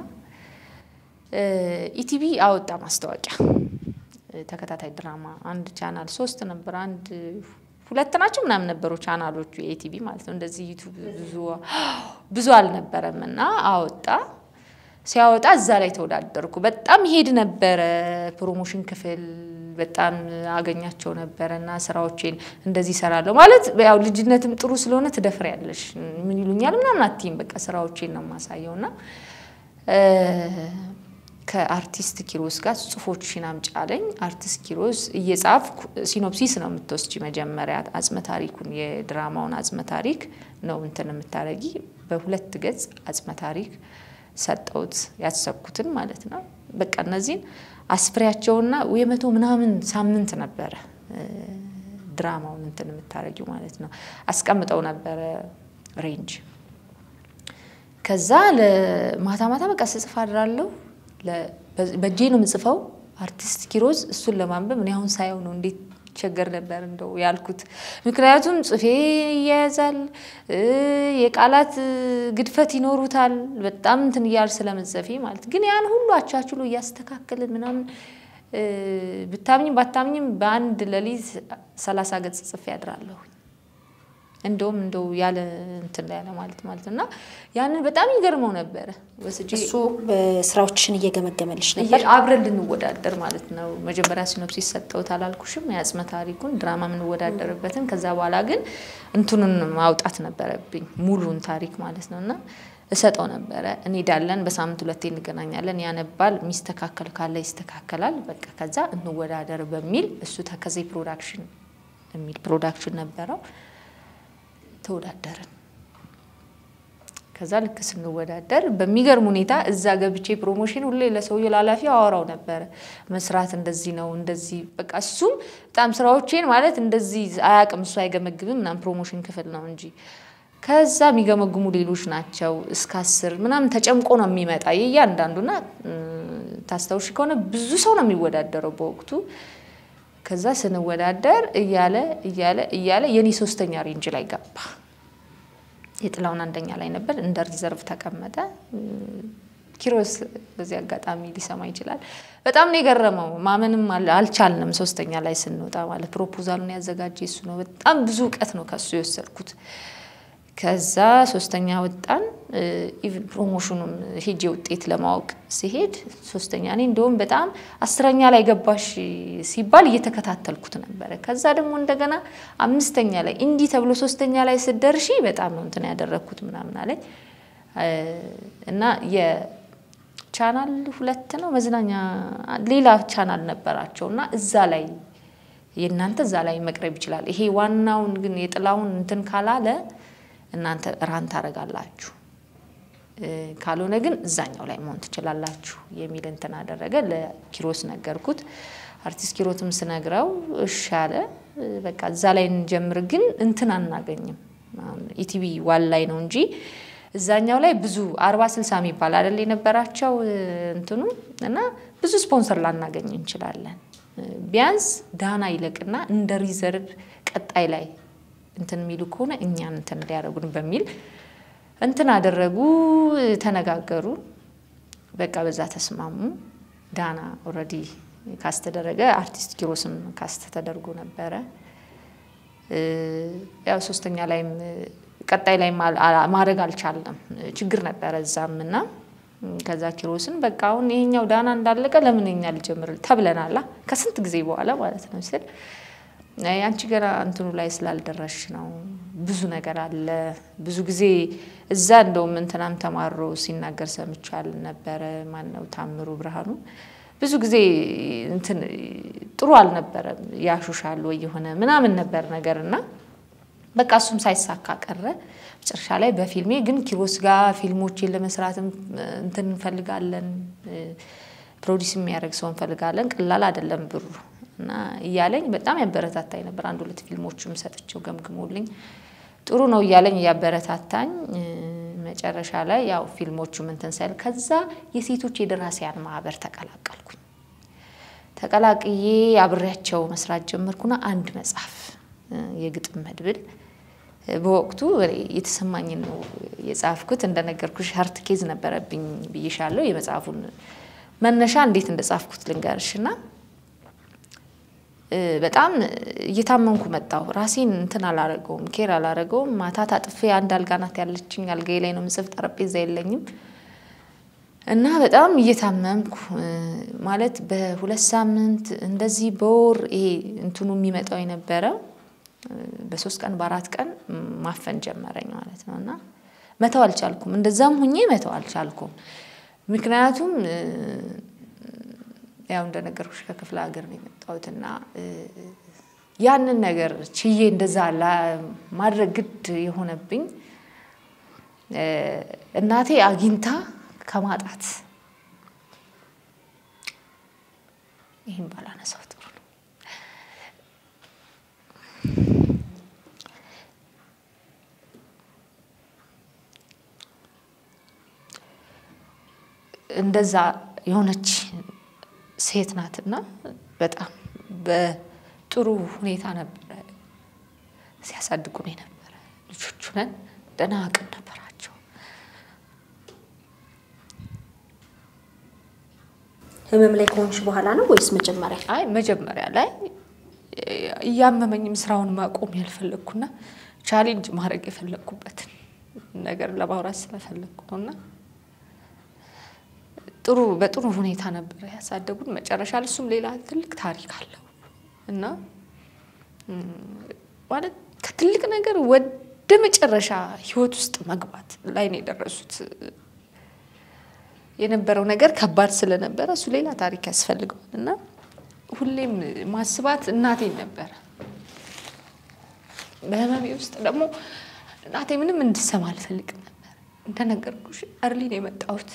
ኢቲቪ አወጣ ማስታወቂያ ተከታታይ ድራማ አንድ ቻናል ሶስት ነበር አንድ ሁለት ናቸው ምናምን ነበሩ ቻናሎቹ የኢቲቪ ማለት ነው። እንደዚህ ዩቱብ ብዙ ብዙ አልነበረም እና አወጣ። ሲያወጣ እዛ ላይ ተወዳደርኩ። በጣም ይሄድ ነበረ ፕሮሞሽን ክፍል በጣም አገኛቸው ነበረ እና ስራዎቼን እንደዚህ እሰራለሁ ማለት ያው ልጅነትም ጥሩ ስለሆነ ትደፍሪያለሽ። ምን ይሉኛል ምናምን አትይም። በቃ ስራዎቼን ነው የማሳየው እና ከአርቲስት ኪሮስ ጋር ጽሁፎችሽን አምጪ አለኝ። አርቲስት ኪሮስ እየጻፍኩ ሲኖፕሲስ ነው የምትወስጂ መጀመሪያ አጽመ ታሪኩን የድራማውን አጽመ ታሪክ ነው እንትን የምታረጊ በሁለት ገጽ አጽመ ታሪክ ሰጠውት ያሰብኩትን ማለት ነው። በቃ እነዚህን አስፍሬያቸውና የመቶ ምናምን ሳምንት ነበረ ድራማውን እንትን የምታረጊው ማለት ነው። አስቀምጠው ነበረ ሬንጅ። ከዛ ለማታ ማታ በቃ ስጽፍ አድራለሁ። በእጄ ነው የምጽፈው። አርቲስት ኪሮስ እሱን ለማንበብ እኔ አሁን ሳየው ነው እንዴት ቸገር ነበር እንደው ያልኩት። ምክንያቱም ጽፌ ይያያዛል፣ የቃላት ግድፈት ይኖሩታል። በጣም እንትን እያል ስለመጸፌ ማለት ግን ያን ሁሉ አቻችሎ እያስተካከልን ምናምን ብታምኝም ባታምኝም በአንድ ሌሊት ሰላሳ ገጽ ጽፌ ያድራለሁ። እንደውም እንደው ያለ እንትን ያለ ማለት ማለት እና ያንን በጣም ይገርመው ነበረ። ወስጄ እሱ ስራዎችሽን እየገመገመልሽ ነበር። አብረን ልንወዳደር ማለት ነው። መጀመሪያ ሲኖፕሲስ ሰጠሁት አላልኩሽም? የአጽመ ታሪኩን ድራማ የምንወዳደርበትን። ከዛ በኋላ ግን እንትኑን ማውጣት ነበረብኝ ሙሉን ታሪክ ማለት ነው እና እሰጠው ነበረ። እንሄዳለን፣ በሳምንት ሁለቴ እንገናኛለን። ያነባል፣ የሚስተካከል ካለ ይስተካከላል። በቃ ከዛ እንወዳደር በሚል እሱ ተከዜ ፕሮዳክሽን የሚል ፕሮዳክሽን ነበረው ተወዳደርን። ከዛ ልክ ስንወዳደር በሚገርም ሁኔታ እዛ ገብቼ ፕሮሞሽን ሁሌ ለሰውዬው ላላፊ አወራው ነበረ። መስራት እንደዚህ ነው እንደዚህ በቃ እሱም በጣም ስራዎቼን ማለት እንደዚህ አያቅም እሱ አይገመግምም ምናምን ፕሮሞሽን ክፍል ነው እንጂ ከዛ የሚገመግሙ ሌሎች ናቸው። እስከ አስር ምናምን ተጨምቆ ነው የሚመጣ የእያንዳንዱና ታስታውሽ ከሆነ ብዙ ሰው ነው የሚወዳደረው በወቅቱ። ከዛ ስንወዳደር እያለ እያለ እያለ የኔ ሶስተኛ ሬንጅ ላይ ገባ። የጥላውን አንደኛ ላይ ነበር፣ እንደ ሪዘርቭ ተቀመጠ። ኪሮስ በዚህ አጋጣሚ ሊሰማ ይችላል። በጣም ነው የገረመው። ማመንም አልቻልንም። ሶስተኛ ላይ ስንወጣ ማለት ፕሮፖዛሉን ያዘጋጀ እሱ ነው። በጣም ብዙ እውቀት ነው ከሱ የወሰድኩት። ከዛ ሶስተኛ ወጣን። ኢቭን ፕሮሞሽኑን ሄጄ ውጤት ለማወቅ ሲሄድ ሶስተኛ እኔ እንደውም በጣም አስረኛ ላይ ገባሽ ሲባል እየተከታተልኩት ነበረ። ከዛ ደግሞ እንደገና አምስተኛ ላይ እንዲህ ተብሎ ሶስተኛ ላይ ስደርሺ በጣም ነው እንትን ያደረግኩት ምናምን አለኝ እና የቻናል ሁለት ነው መዝናኛ ሌላ ቻናል ነበራቸው እና እዛ ላይ የእናንተ እዛ ላይ መቅረብ ይችላል። ይሄ ዋናውን ግን የጥላውን እንትን ካላለ እናንተ ራን ታደርጋላችሁ፣ ካልሆነ ግን እዛኛው ላይ መሆን ትችላላችሁ የሚል እንትን አደረገ። ለኪሮስ ነገርኩት። አርቲስት ኪሮትም ስነግረው እሺ አለ። በቃ እዛ ላይ እንጀምር፣ ግን እንትን አናገኝም። ኢቲቪ ዋን ላይ ነው እንጂ እዛኛው ላይ ብዙ አርባ ስልሳ የሚባል አይደል የነበራቸው እንትኑ እና ብዙ ስፖንሰር ላናገኝ እንችላለን። ቢያንስ ዳና ይለቅና እንደ ሪዘርቭ ቀጣይ ላይ እንትን የሚሉ ከሆነ እኛን እንትን ሊያደርጉን በሚል እንትን አደረጉ፣ ተነጋገሩ። በቃ በዛ ተስማሙ። ዳና ኦልሬዲ ካስተደረገ አርቲስት ኪሮስም ካስተ ተደርጎ ነበረ። ያው ሶስተኛ ላይም ቀጣይ ላይ ማድረግ አልቻለም፣ ችግር ነበረ እዛም እና ከዛ ኪሮስን በቃ አሁን ይሄኛው ዳና እንዳለቀ ለምን እኛ ልጀምር ተብለናላ ከስንት ጊዜ በኋላ ማለት ነው ስል አንቺ ገና እንትኑ ላይ ስላልደረሽ ነው። ብዙ ነገር አለ። ብዙ ጊዜ እዛ እንደውም እንትናም ተማሮ ሲናገር ሰምቻል ነበረ። ማነው ታምሩ ብርሃኑ ብዙ ጊዜ እንትን ጥሩ አልነበረም። ያሹሻል ወይ የሆነ ምናምን ነበር ነገር እና በቃ እሱም ሳይሳካ ቀረ። መጨረሻ ላይ በፊልሜ ግን ኪሮስ ጋር ፊልሞችን ለመስራትም እንትን እንፈልጋለን፣ ፕሮዲስ የሚያደርግ ሰው እንፈልጋለን። ቀላል አይደለም ብሩ እና እያለኝ በጣም ያበረታታኝ ነበር። አንድ ሁለት ፊልሞችም ሰጥቼው ገምግሞልኝ ጥሩ ነው እያለኝ እያበረታታኝ መጨረሻ ላይ ያው ፊልሞቹም እንትን ሳይል ከዛ የሴቶች የደራሲያን ማህበር ተቀላቀልኩኝ። ተቀላቅዬ አብሬያቸው መስራት ጀመርኩና አንድ መጽሐፍ የግጥም መድብል በወቅቱ የተሰማኝን ነው የጻፍኩት። እንደነገርኩሽ ሀርት ኬዝ ነበረብኝ ብዬሻለሁ። የመጽሐፉን መነሻ እንዴት እንደጻፍኩት ልንገርሽና በጣም እየታመምኩ መጣሁ። ራሴን እንትን አላረገውም፣ ኬር አላረገውም። ማታ ታጥፌ አንድ አልጋ ናት ያለችኝ፣ አልጋዬ ላይ ነው ምጽፍ፣ ጠረጴዛ የለኝም እና በጣም እየታመምኩ ማለት በሁለት ሳምንት እንደዚህ በወር ይሄ እንትኑ የሚመጣው የነበረ በሶስት ቀን በአራት ቀን ማፈን ጀመረኝ ማለት ነው እና መተው አልቻልኩም። እንደዛም ሁኜ መተው አልቻልኩም። ምክንያቱም ያው እንደነገርኩሽ ከክፍለ ሀገር ነው የመጣሁትና ያንን ነገር ችዬ እንደዛ ማድረግ ግድ የሆነብኝ እናቴ አግኝታ ከማጣት ይህን ባላነሳው ጥሩ ነው። እንደዛ የሆነች ሴት ናትና በጣም በጥሩ ሁኔታ ነበረ ሲያሳድጉን የነበረ ልጆቹ ነን። ደህና አቅም ነበራቸው። ህመም ላይ ከሆንሽ በኋላ ነው ወይስ መጀመሪያ? አይ መጀመሪያ ላይ እያመመኝም ስራውን ማቆም ያልፈለግኩና ቻሌንጅ ማድረግ የፈለግኩበትን ነገር ለማውራት ስለፈለግኩ ነውና ጥሩ በጥሩ ሁኔታ ነበር ያሳደጉን። መጨረሻ ላይ እሱም ሌላ ትልቅ ታሪክ አለው እና ማለት ከትልቅ ነገር ወደ መጨረሻ ህይወት ውስጥ መግባት ላይ ነው የደረሱት። የነበረው ነገር ከባድ ስለነበረ እሱ ሌላ ታሪክ ያስፈልገዋል እና ሁሌም ማስባት እናቴን ነበረ። በህመሜ ውስጥ ደግሞ እናቴ ምንም እንድሰማ አልፈልግም ነበር። እንደነገርኩሽ እርሊ ነው የመጣሁት።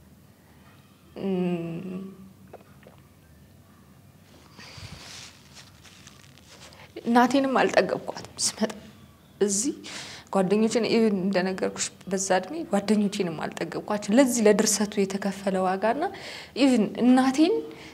እናቴንም አልጠገብኳትም ስመጣ እዚህ ጓደኞችን እንደነገርኩሽ በዛ እድሜ ጓደኞቼንም አልጠገብኳቸው። ለዚህ ለድርሰቱ የተከፈለ ዋጋና ኢቭን እናቴን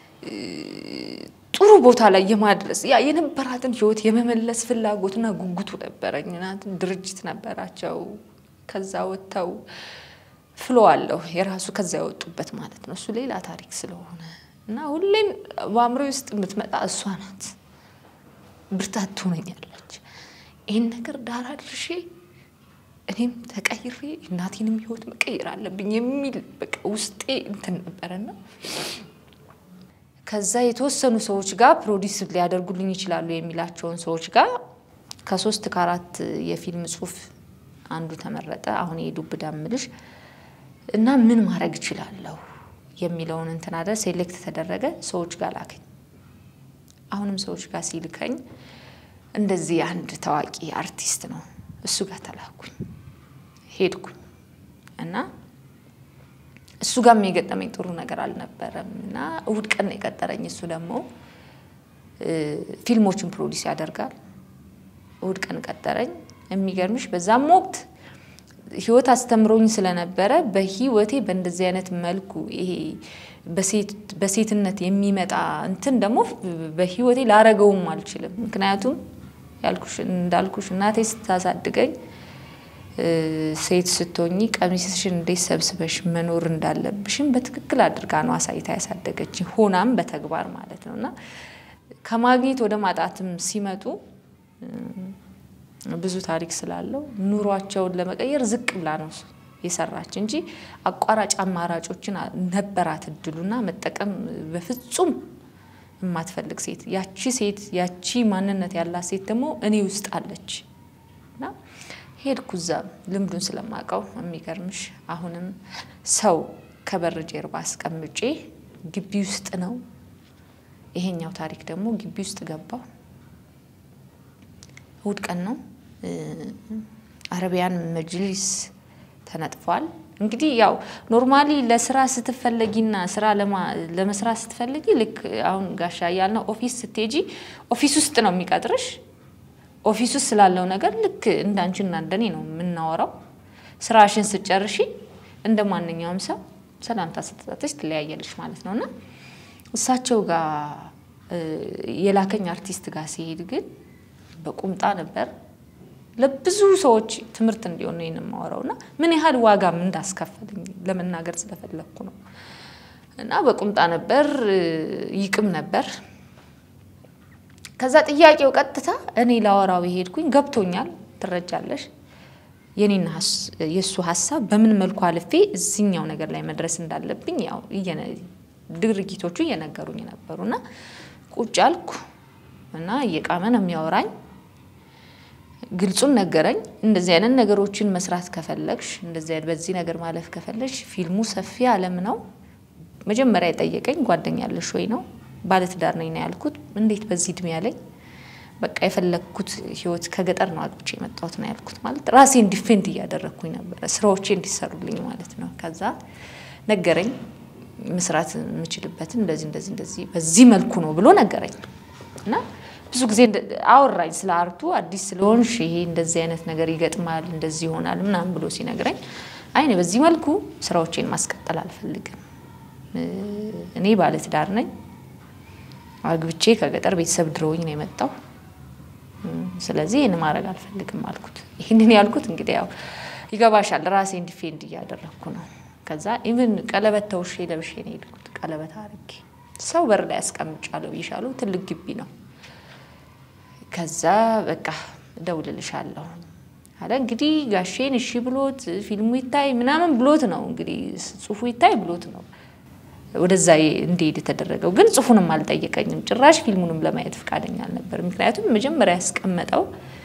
ጥሩ ቦታ ላይ የማድረስ ያ የነበራትን ህይወት የመመለስ ፍላጎትና ጉጉቱ ነበረኝ። ድርጅት ነበራቸው። ከዛ ወጥተው ፍሎ አለው የራሱ ከዛ የወጡበት ማለት ነው። እሱ ሌላ ታሪክ ስለሆነ እና ሁሌም በአእምሮ ውስጥ የምትመጣ እሷ ናት። ብርታት ትሆነኛለች። ይህን ነገር ዳር አድርሼ እኔም ተቀይሬ እናቴንም ህይወት መቀየር አለብኝ የሚል በቃ ውስጤ እንትን ነበረና ከዛ የተወሰኑ ሰዎች ጋር ፕሮዲስ ሊያደርጉልኝ ይችላሉ የሚላቸውን ሰዎች ጋር ከሶስት ከአራት የፊልም ጽሁፍ አንዱ ተመረጠ። አሁን የዱብዳ ምልሽ እና ምን ማድረግ እችላለሁ የሚለውን እንትን አደ ሴሌክት ተደረገ። ሰዎች ጋር ላከኝ። አሁንም ሰዎች ጋር ሲልከኝ እንደዚህ አንድ ታዋቂ አርቲስት ነው እሱ ጋር ተላኩኝ። ሄድኩኝ እና እሱ ጋር የገጠመኝ ጥሩ ነገር አልነበረም እና እሁድ ቀን ነው የቀጠረኝ። እሱ ደግሞ ፊልሞችን ፕሮዲስ ያደርጋል። እሁድ ቀን ቀጠረኝ። የሚገርምሽ በዛም ወቅት ህይወት አስተምሮኝ ስለነበረ በህይወቴ በእንደዚህ አይነት መልኩ ይሄ በሴትነት የሚመጣ እንትን ደግሞ በህይወቴ ላረገውም አልችልም። ምክንያቱም ያልኩሽ እንዳልኩሽ እናቴ ስታሳድገኝ ሴት ስትሆኚ ቀሚስሽን እንዴት ሰብስበሽ መኖር እንዳለብሽም በትክክል አድርጋ ነው አሳይታ ያሳደገች ሆናም በተግባር ማለት ነው እና ከማግኘት ወደ ማጣትም ሲመጡ ብዙ ታሪክ ስላለው ኑሯቸውን ለመቀየር ዝቅ ብላ ነው የሰራች እንጂ አቋራጭ አማራጮችን ነበራት እድሉና መጠቀም በፍጹም የማትፈልግ ሴት ያቺ ሴት ያቺ ማንነት ያላት ሴት ደግሞ እኔ ውስጥ አለች እና ሄድኩ እዛ ልምዱን ስለማውቀው የሚገርምሽ አሁንም ሰው ከበር ጀርባ አስቀምጬ ግቢ ውስጥ ነው ይሄኛው ታሪክ ደግሞ ግቢ ውስጥ ገባው እሑድ ቀን ነው አረቢያን መጅሊስ ተነጥፏል እንግዲህ ያው ኖርማሊ ለስራ ስትፈለጊና ስራ ለመስራት ስትፈልጊ ልክ አሁን ጋሻ ያልነው ኦፊስ ስትሄጂ ኦፊስ ውስጥ ነው የሚቀጥርሽ ኦፊስ ውስጥ ስላለው ነገር ልክ እንዳንቺና እንደኔ ነው የምናወራው። ስራሽን ስጨርሺ እንደ ማንኛውም ሰው ሰላምታ ስትሰጥሽ ትለያየልሽ ማለት ነው እና እሳቸው ጋር የላከኝ አርቲስት ጋር ሲሄድ ግን በቁምጣ ነበር። ለብዙ ሰዎች ትምህርት እንዲሆን ነው የማወራው እና ምን ያህል ዋጋም እንዳስከፈልኝ ለመናገር ስለፈለግኩ ነው። እና በቁምጣ ነበር፣ ይቅም ነበር። ከዛ ጥያቄው ቀጥታ እኔ ላወራው የሄድኩኝ ገብቶኛል፣ ትረጃለሽ የኔና የእሱ ሀሳብ በምን መልኩ አልፌ እዚኛው ነገር ላይ መድረስ እንዳለብኝ ያው ድርጊቶቹ እየነገሩኝ ነበሩ እና ቁጭ አልኩ እና እየቃመ ነው የሚያወራኝ። ግልጹን ነገረኝ። እንደዚህ አይነት ነገሮችን መስራት ከፈለግሽ፣ እንደዚህ አይነት በዚህ ነገር ማለፍ ከፈለግሽ ፊልሙ ሰፊ ዓለም ነው። መጀመሪያ የጠየቀኝ ጓደኛ ያለሽ ወይ ነው። ባለትዳር ነኝ ነው ያልኩት። እንዴት በዚህ እድሜ ያለኝ በቃ የፈለግኩት ህይወት ከገጠር ነው አግብቼ የመጣሁት ነው ያልኩት። ማለት ራሴን ዲፌንድ እያደረግኩኝ ነበረ፣ ስራዎቼ እንዲሰሩልኝ ማለት ነው። ከዛ ነገረኝ መስራት የምችልበትን እንደዚህ እንደዚህ እንደዚህ በዚህ መልኩ ነው ብሎ ነገረኝ እና ብዙ ጊዜ አወራኝ ስለ አርቱ አዲስ ስለሆንሽ ይሄ እንደዚህ አይነት ነገር ይገጥማል እንደዚህ ይሆናል ምናምን ብሎ ሲነግረኝ አይ በዚህ መልኩ ስራዎቼን ማስቀጠል አልፈልግም። እኔ ባለትዳር ነኝ። አግብቼ ከገጠር ቤተሰብ ድሮኝ ነው የመጣው። ስለዚህ ይህን ማድረግ አልፈልግም አልኩት። ይህንን ያልኩት እንግዲህ ያው ይገባሻል፣ ራሴን ዲፌንድ እያደረግኩ ነው። ከዛ ኢቭን ቀለበት ተውሼ ለብሼ ነው የሄድኩት። ቀለበት አድርጌ ሰው በር ላይ ያስቀምጫለሁ ብይሻለሁ። ትልቅ ግቢ ነው። ከዛ በቃ እደውልልሻለሁ አለ። እንግዲህ ጋሼን እሺ ብሎት ፊልሙ ይታይ ምናምን ብሎት ነው እንግዲህ ጽሁፉ ይታይ ብሎት ነው ወደዛ እንዲሄድ የተደረገው። ግን ጽሁፉንም አልጠየቀኝም። ጭራሽ ፊልሙንም ለማየት ፈቃደኛ አልነበር። ምክንያቱም መጀመሪያ ያስቀመጠው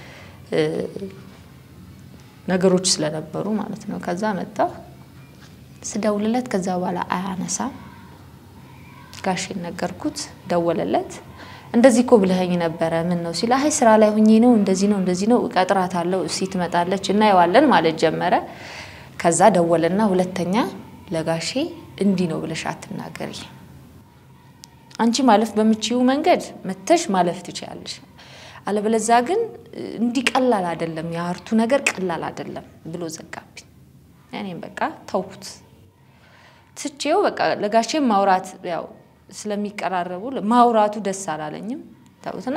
ነገሮች ስለነበሩ ማለት ነው። ከዛ መጣ ስደውልለት ከዛ በኋላ አያነሳም። ጋሼን ነገርኩት፣ ደወለለት። እንደዚህ እኮ ብለኸኝ ነበረ ምን ነው ሲል፣ አይ ስራ ላይ ሁኜ ነው እንደዚህ ነው እንደዚህ ነው እቀጥራታለሁ፣ እሲ ትመጣለች፣ እናየዋለን ማለት ጀመረ። ከዛ ደወለና ሁለተኛ ለጋሼ እንዲህ ነው ብለሽ አትናገሪ፣ አንቺ ማለፍ በምችዩ መንገድ መተሽ ማለፍ ትችያለሽ፣ አለበለዛ ግን እንዲህ ቀላል አይደለም፣ የአርቱ ነገር ቀላል አይደለም ብሎ ዘጋብኝ። እኔም በቃ ተውኩት፣ ትቼው በቃ ለጋሼም ማውራት ያው ስለሚቀራረቡ ማውራቱ ደስ አላለኝም። ተውትና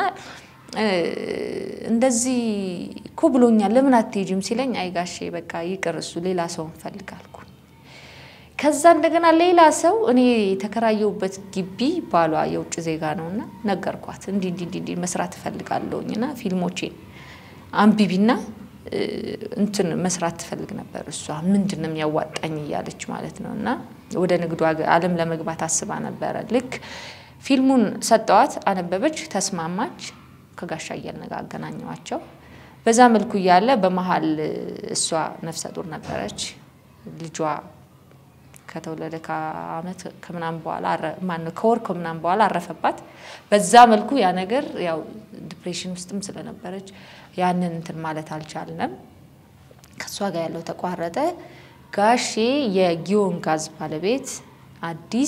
እንደዚህ እኮ ብሎኛል ለምን አትሄጂም ሲለኝ አይ ጋሼ በቃ ይቅር እሱ ሌላ ሰው እንፈልጋልኩ። ከዛ እንደገና ሌላ ሰው እኔ የተከራየሁበት ግቢ ባሏ የውጭ ዜጋ ነውና ነገርኳት። እንዲ እንዲ እንዲ መስራት እፈልጋለሁኝ እና ፊልሞቼን አንቢቢና እንትን መስራት ትፈልግ ነበር እሷ ምንድን ነው የሚያዋጣኝ እያለች ማለት ነው እና ወደ ንግዱ ዓለም ለመግባት አስባ ነበረ። ልክ ፊልሙን ሰጠዋት፣ አነበበች፣ ተስማማች። ከጋሻ እያልነጋ አገናኘዋቸው። በዛ መልኩ እያለ በመሀል እሷ ነፍሰ ጡር ነበረች። ልጇ ከተወለደ ከአመት ከምናምን በኋላ ማነው ከወር ከምናምን በኋላ አረፈባት። በዛ መልኩ ያ ነገር ያው ዲፕሬሽን ውስጥም ስለነበረች ያንን እንትን ማለት አልቻልንም። ከእሷ ጋር ያለው ተቋረጠ። ጋሼ የጊዮን ጋዝ ባለቤት አዲስ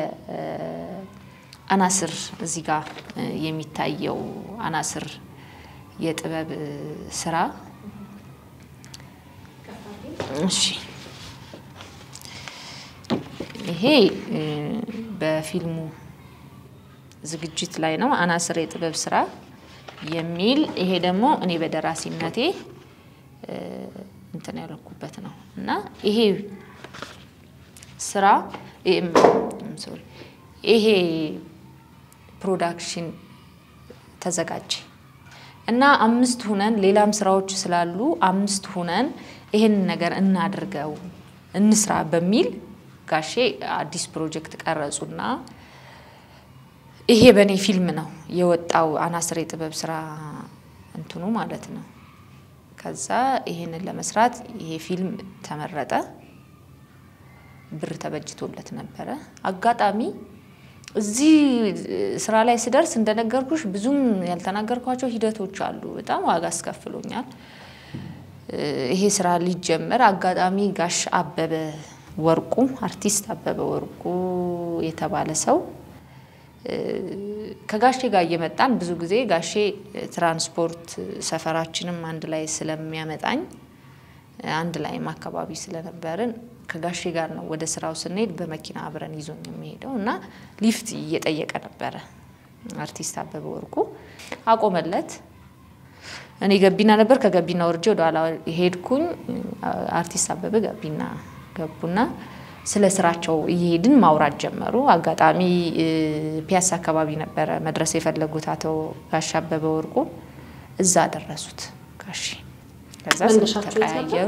የአናስር እዚህ ጋር የሚታየው አናስር የጥበብ ስራ እሺ፣ ይሄ በፊልሙ ዝግጅት ላይ ነው። አናስር የጥበብ ስራ የሚል ይሄ ደግሞ እኔ በደራሲነቴ እንትን ያለኩበት ነው እና ይሄ ስራ ሶሪ ይሄ ፕሮዳክሽን ተዘጋጀ እና አምስት ሁነን ሌላም ስራዎች ስላሉ አምስት ሁነን ይሄን ነገር እናድርገው እንስራ በሚል ጋሼ አዲስ ፕሮጀክት ቀረጹና ይሄ በእኔ ፊልም ነው የወጣው አናስር የጥበብ ስራ እንትኑ ማለት ነው። ከዛ ይሄንን ለመስራት ይሄ ፊልም ተመረጠ። ብር ተበጅቶለት ነበረ። አጋጣሚ እዚህ ስራ ላይ ስደርስ እንደነገርኩሽ ብዙም ያልተናገርኳቸው ሂደቶች አሉ። በጣም ዋጋ አስከፍሎኛል። ይሄ ስራ ሊጀመር አጋጣሚ ጋሽ አበበ ወርቁ አርቲስት አበበ ወርቁ የተባለ ሰው ከጋሼ ጋር እየመጣን ብዙ ጊዜ ጋሼ ትራንስፖርት ሰፈራችንም አንድ ላይ ስለሚያመጣኝ አንድ ላይም አካባቢ ስለነበርን ከጋሼ ጋር ነው ወደ ስራው ስንሄድ በመኪና አብረን ይዞኝ የሚሄደው እና ሊፍት እየጠየቀ ነበረ አርቲስት አበበ ወርቁ አቆመለት። እኔ ገቢና ነበር። ከገቢና ወርጄ ወደ ኋላ ሄድኩኝ። አርቲስት አበበ ገቢና ገቡና ስለ ስራቸው እየሄድን ማውራት ጀመሩ። አጋጣሚ ፒያሳ አካባቢ ነበረ መድረስ የፈለጉት አቶ ጋሽ አበበ ወርቁ እዛ ደረሱት። ጋሽ ከዛ ተቀያየሩ።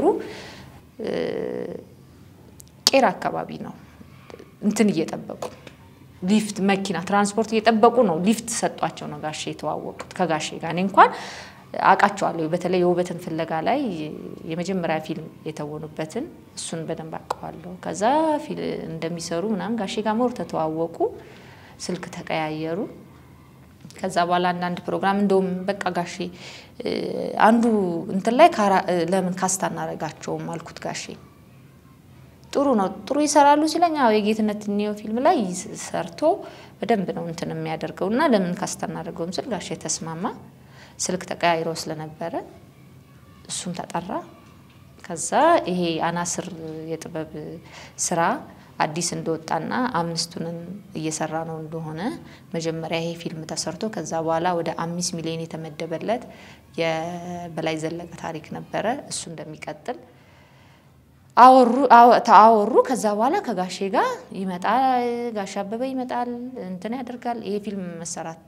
ቄራ አካባቢ ነው እንትን እየጠበቁ ሊፍት መኪና ትራንስፖርት እየጠበቁ ነው። ሊፍት ሰጧቸው ነው ጋሼ የተዋወቁት ከጋሼ ጋር። እኔ እንኳን አውቃቸዋለሁ። በተለይ የውበትን ፍለጋ ላይ የመጀመሪያ ፊልም የተወኑበትን እሱን በደንብ አውቀዋለሁ። ከዛ እንደሚሰሩ ምናምን ጋሼ ጋር ሞር ተተዋወቁ፣ ስልክ ተቀያየሩ። ከዛ በኋላ አንዳንድ ፕሮግራም እንደውም በቃ ጋሼ አንዱ እንትን ላይ ለምን ካስታ እናደርጋቸውም አልኩት ጋሼ ጥሩ ነው ጥሩ ይሰራሉ ሲለኝ፣ አዎ የጌትነት ኒዮ ፊልም ላይ ሰርቶ በደንብ ነው እንትን የሚያደርገው እና ለምን ካስታ እናደርገውም ስል ጋሼ ተስማማ። ስልክ ተቀያይሮ ስለነበረ እሱም ተጠራ። ከዛ ይሄ አናስር የጥበብ ስራ አዲስ እንደወጣና አምስቱንን እየሰራ ነው እንደሆነ መጀመሪያ ይሄ ፊልም ተሰርቶ ከዛ በኋላ ወደ አምስት ሚሊዮን የተመደበለት የበላይ ዘለቀ ታሪክ ነበረ እሱ እንደሚቀጥል አወሩ አወሩ። ከዛ በኋላ ከጋሼ ጋር ይመጣል፣ ጋሼ አበበ ይመጣል፣ እንትን ያደርጋል። ይሄ ፊልም መሰራት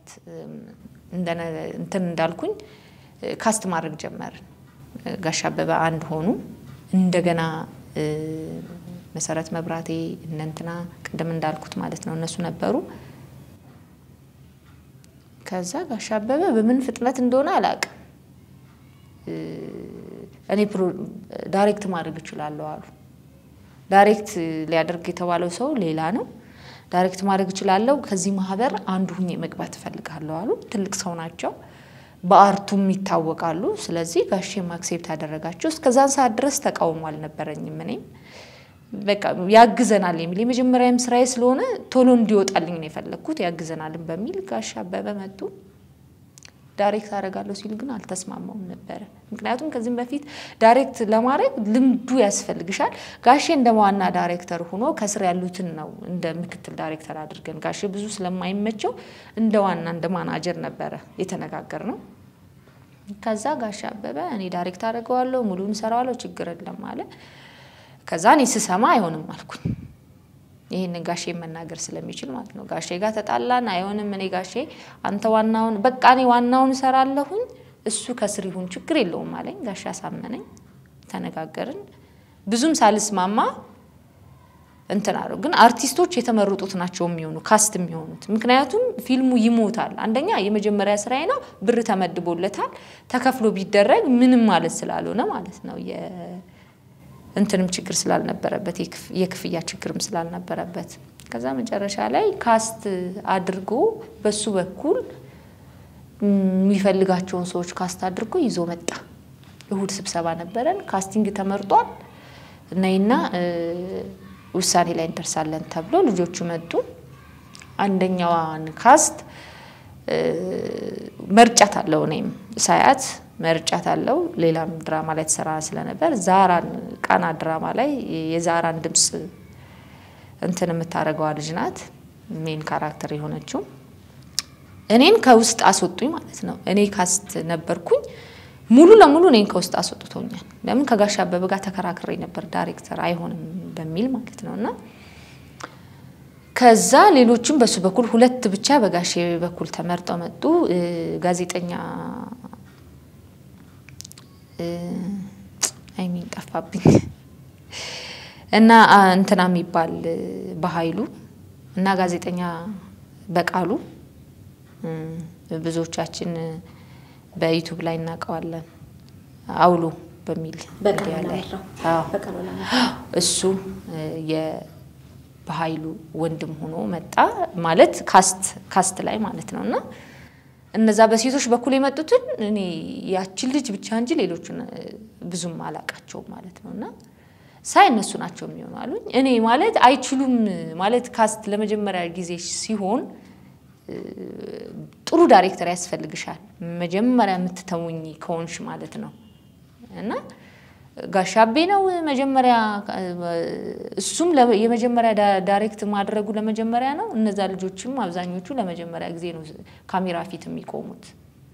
እንትን እንዳልኩኝ ካስት ማድረግ ጀመርን። ጋሼ አበበ አንድ ሆኑ። እንደገና መሰረት መብራቴ እነ እንትና ቅድም እንዳልኩት ማለት ነው እነሱ ነበሩ። ከዛ ጋሼ አበበ በምን ፍጥነት እንደሆነ አላውቅም እኔ ዳይሬክት ማድረግ እችላለሁ አሉ። ዳይሬክት ሊያደርግ የተባለው ሰው ሌላ ነው። ዳይሬክት ማድረግ እችላለሁ፣ ከዚህ ማህበር አንዱ ሁኜ መግባት እፈልጋለሁ አሉ። ትልቅ ሰው ናቸው፣ በአርቱም ይታወቃሉ። ስለዚህ ጋሼም አክሴፕት አደረጋቸው። እስከዛን ሰዓት ድረስ ተቃውሞ አልነበረኝም። እኔም በቃ ያግዘናል የሚል የመጀመሪያም ስራዬ ስለሆነ ቶሎ እንዲወጣልኝ ነው የፈለግኩት። ያግዘናልን በሚል ጋሼ አበበ መጡ። ዳይሬክት አደርጋለሁ ሲል ግን አልተስማማውም ነበረ። ምክንያቱም ከዚህም በፊት ዳይሬክት ለማድረግ ልምዱ ያስፈልግሻል። ጋሼ እንደ ዋና ዳይሬክተር ሆኖ ከስር ያሉትን ነው እንደ ምክትል ዳይሬክተር አድርገን ጋሼ ብዙ ስለማይመቸው እንደ ዋና እንደ ማናጀር ነበረ የተነጋገር ነው። ከዛ ጋሼ አበበ እኔ ዳይሬክት አደርገዋለሁ ሙሉን ሰራዋለሁ ችግር የለም አለ። ከዛ እኔ ስሰማ አይሆንም አልኩኝ። ይህንን ጋሼ መናገር ስለሚችል ማለት ነው። ጋሼ ጋር ተጣላን። አይሆንም እኔ ጋሼ አንተ ዋናውን በቃ እኔ ዋናውን እሰራለሁኝ እሱ ከስር ይሁን ችግር የለውም አለኝ። ጋሼ አሳመነኝ። ተነጋገርን። ብዙም ሳልስማማ እንትን አለው። ግን አርቲስቶች የተመረጡት ናቸው የሚሆኑ ካስት የሚሆኑት። ምክንያቱም ፊልሙ ይሞታል። አንደኛ የመጀመሪያ ስራዬ ነው፣ ብር ተመድቦለታል። ተከፍሎ ቢደረግ ምንም ማለት ስላልሆነ ማለት ነው እንትንም ችግር ስላልነበረበት የክፍያ ችግርም ስላልነበረበት ከዛ መጨረሻ ላይ ካስት አድርጎ በሱ በኩል የሚፈልጋቸውን ሰዎች ካስት አድርጎ ይዞ መጣ። እሁድ ስብሰባ ነበረን። ካስቲንግ ተመርጧል። ነይና ውሳኔ ላይ እንደርሳለን ተብሎ ልጆቹ መጡ። አንደኛዋን ካስት መርጫት አለው እኔም ሳያት መርጫት አለው። ሌላም ድራማ ላይ ተሰራ ስለነበር ዛራን ቃና ድራማ ላይ የዛራን ድምፅ እንትን የምታደርገዋ ልጅ ናት ሜን ካራክተር የሆነችው። እኔን ከውስጥ አስወጡኝ ማለት ነው። እኔ ካስት ነበርኩኝ። ሙሉ ለሙሉ እኔን ከውስጥ አስወጥቶኛል። ለምን ከጋሽ አበበ ጋር ተከራክሬ ነበር ዳይሬክተር አይሆንም በሚል ማለት ነው እና ከዛ ሌሎችም በሱ በኩል ሁለት ብቻ በጋሼ በኩል ተመርጠው መጡ። ጋዜጠኛ አይሚን ጠፋብኝ እና እንትና የሚባል በኃይሉ እና ጋዜጠኛ በቃሉ ብዙዎቻችን በዩቱብ ላይ እናውቀዋለን። አውሎ በሚል ሚዲያ ላይ እሱ በኃይሉ ወንድም ሆኖ መጣ ማለት ካስት ካስት ላይ ማለት ነው እና እነዛ በሴቶች በኩል የመጡትን እኔ ያችን ልጅ ብቻ እንጂ ሌሎቹን ብዙም አላቃቸውም ማለት ነው እና ሳይ እነሱ ናቸው የሚሆኑ አሉኝ። እኔ ማለት አይችሉም ማለት ካስት ለመጀመሪያ ጊዜ ሲሆን ጥሩ ዳይሬክተር ያስፈልግሻል መጀመሪያ የምትተውኝ ከሆንሽ ማለት ነው እና ጋሻቤ ነው መጀመሪያ። እሱም የመጀመሪያ ዳይሬክት ማድረጉ ለመጀመሪያ ነው። እነዛ ልጆችም አብዛኞቹ ለመጀመሪያ ጊዜ ነው ካሜራ ፊት የሚቆሙት።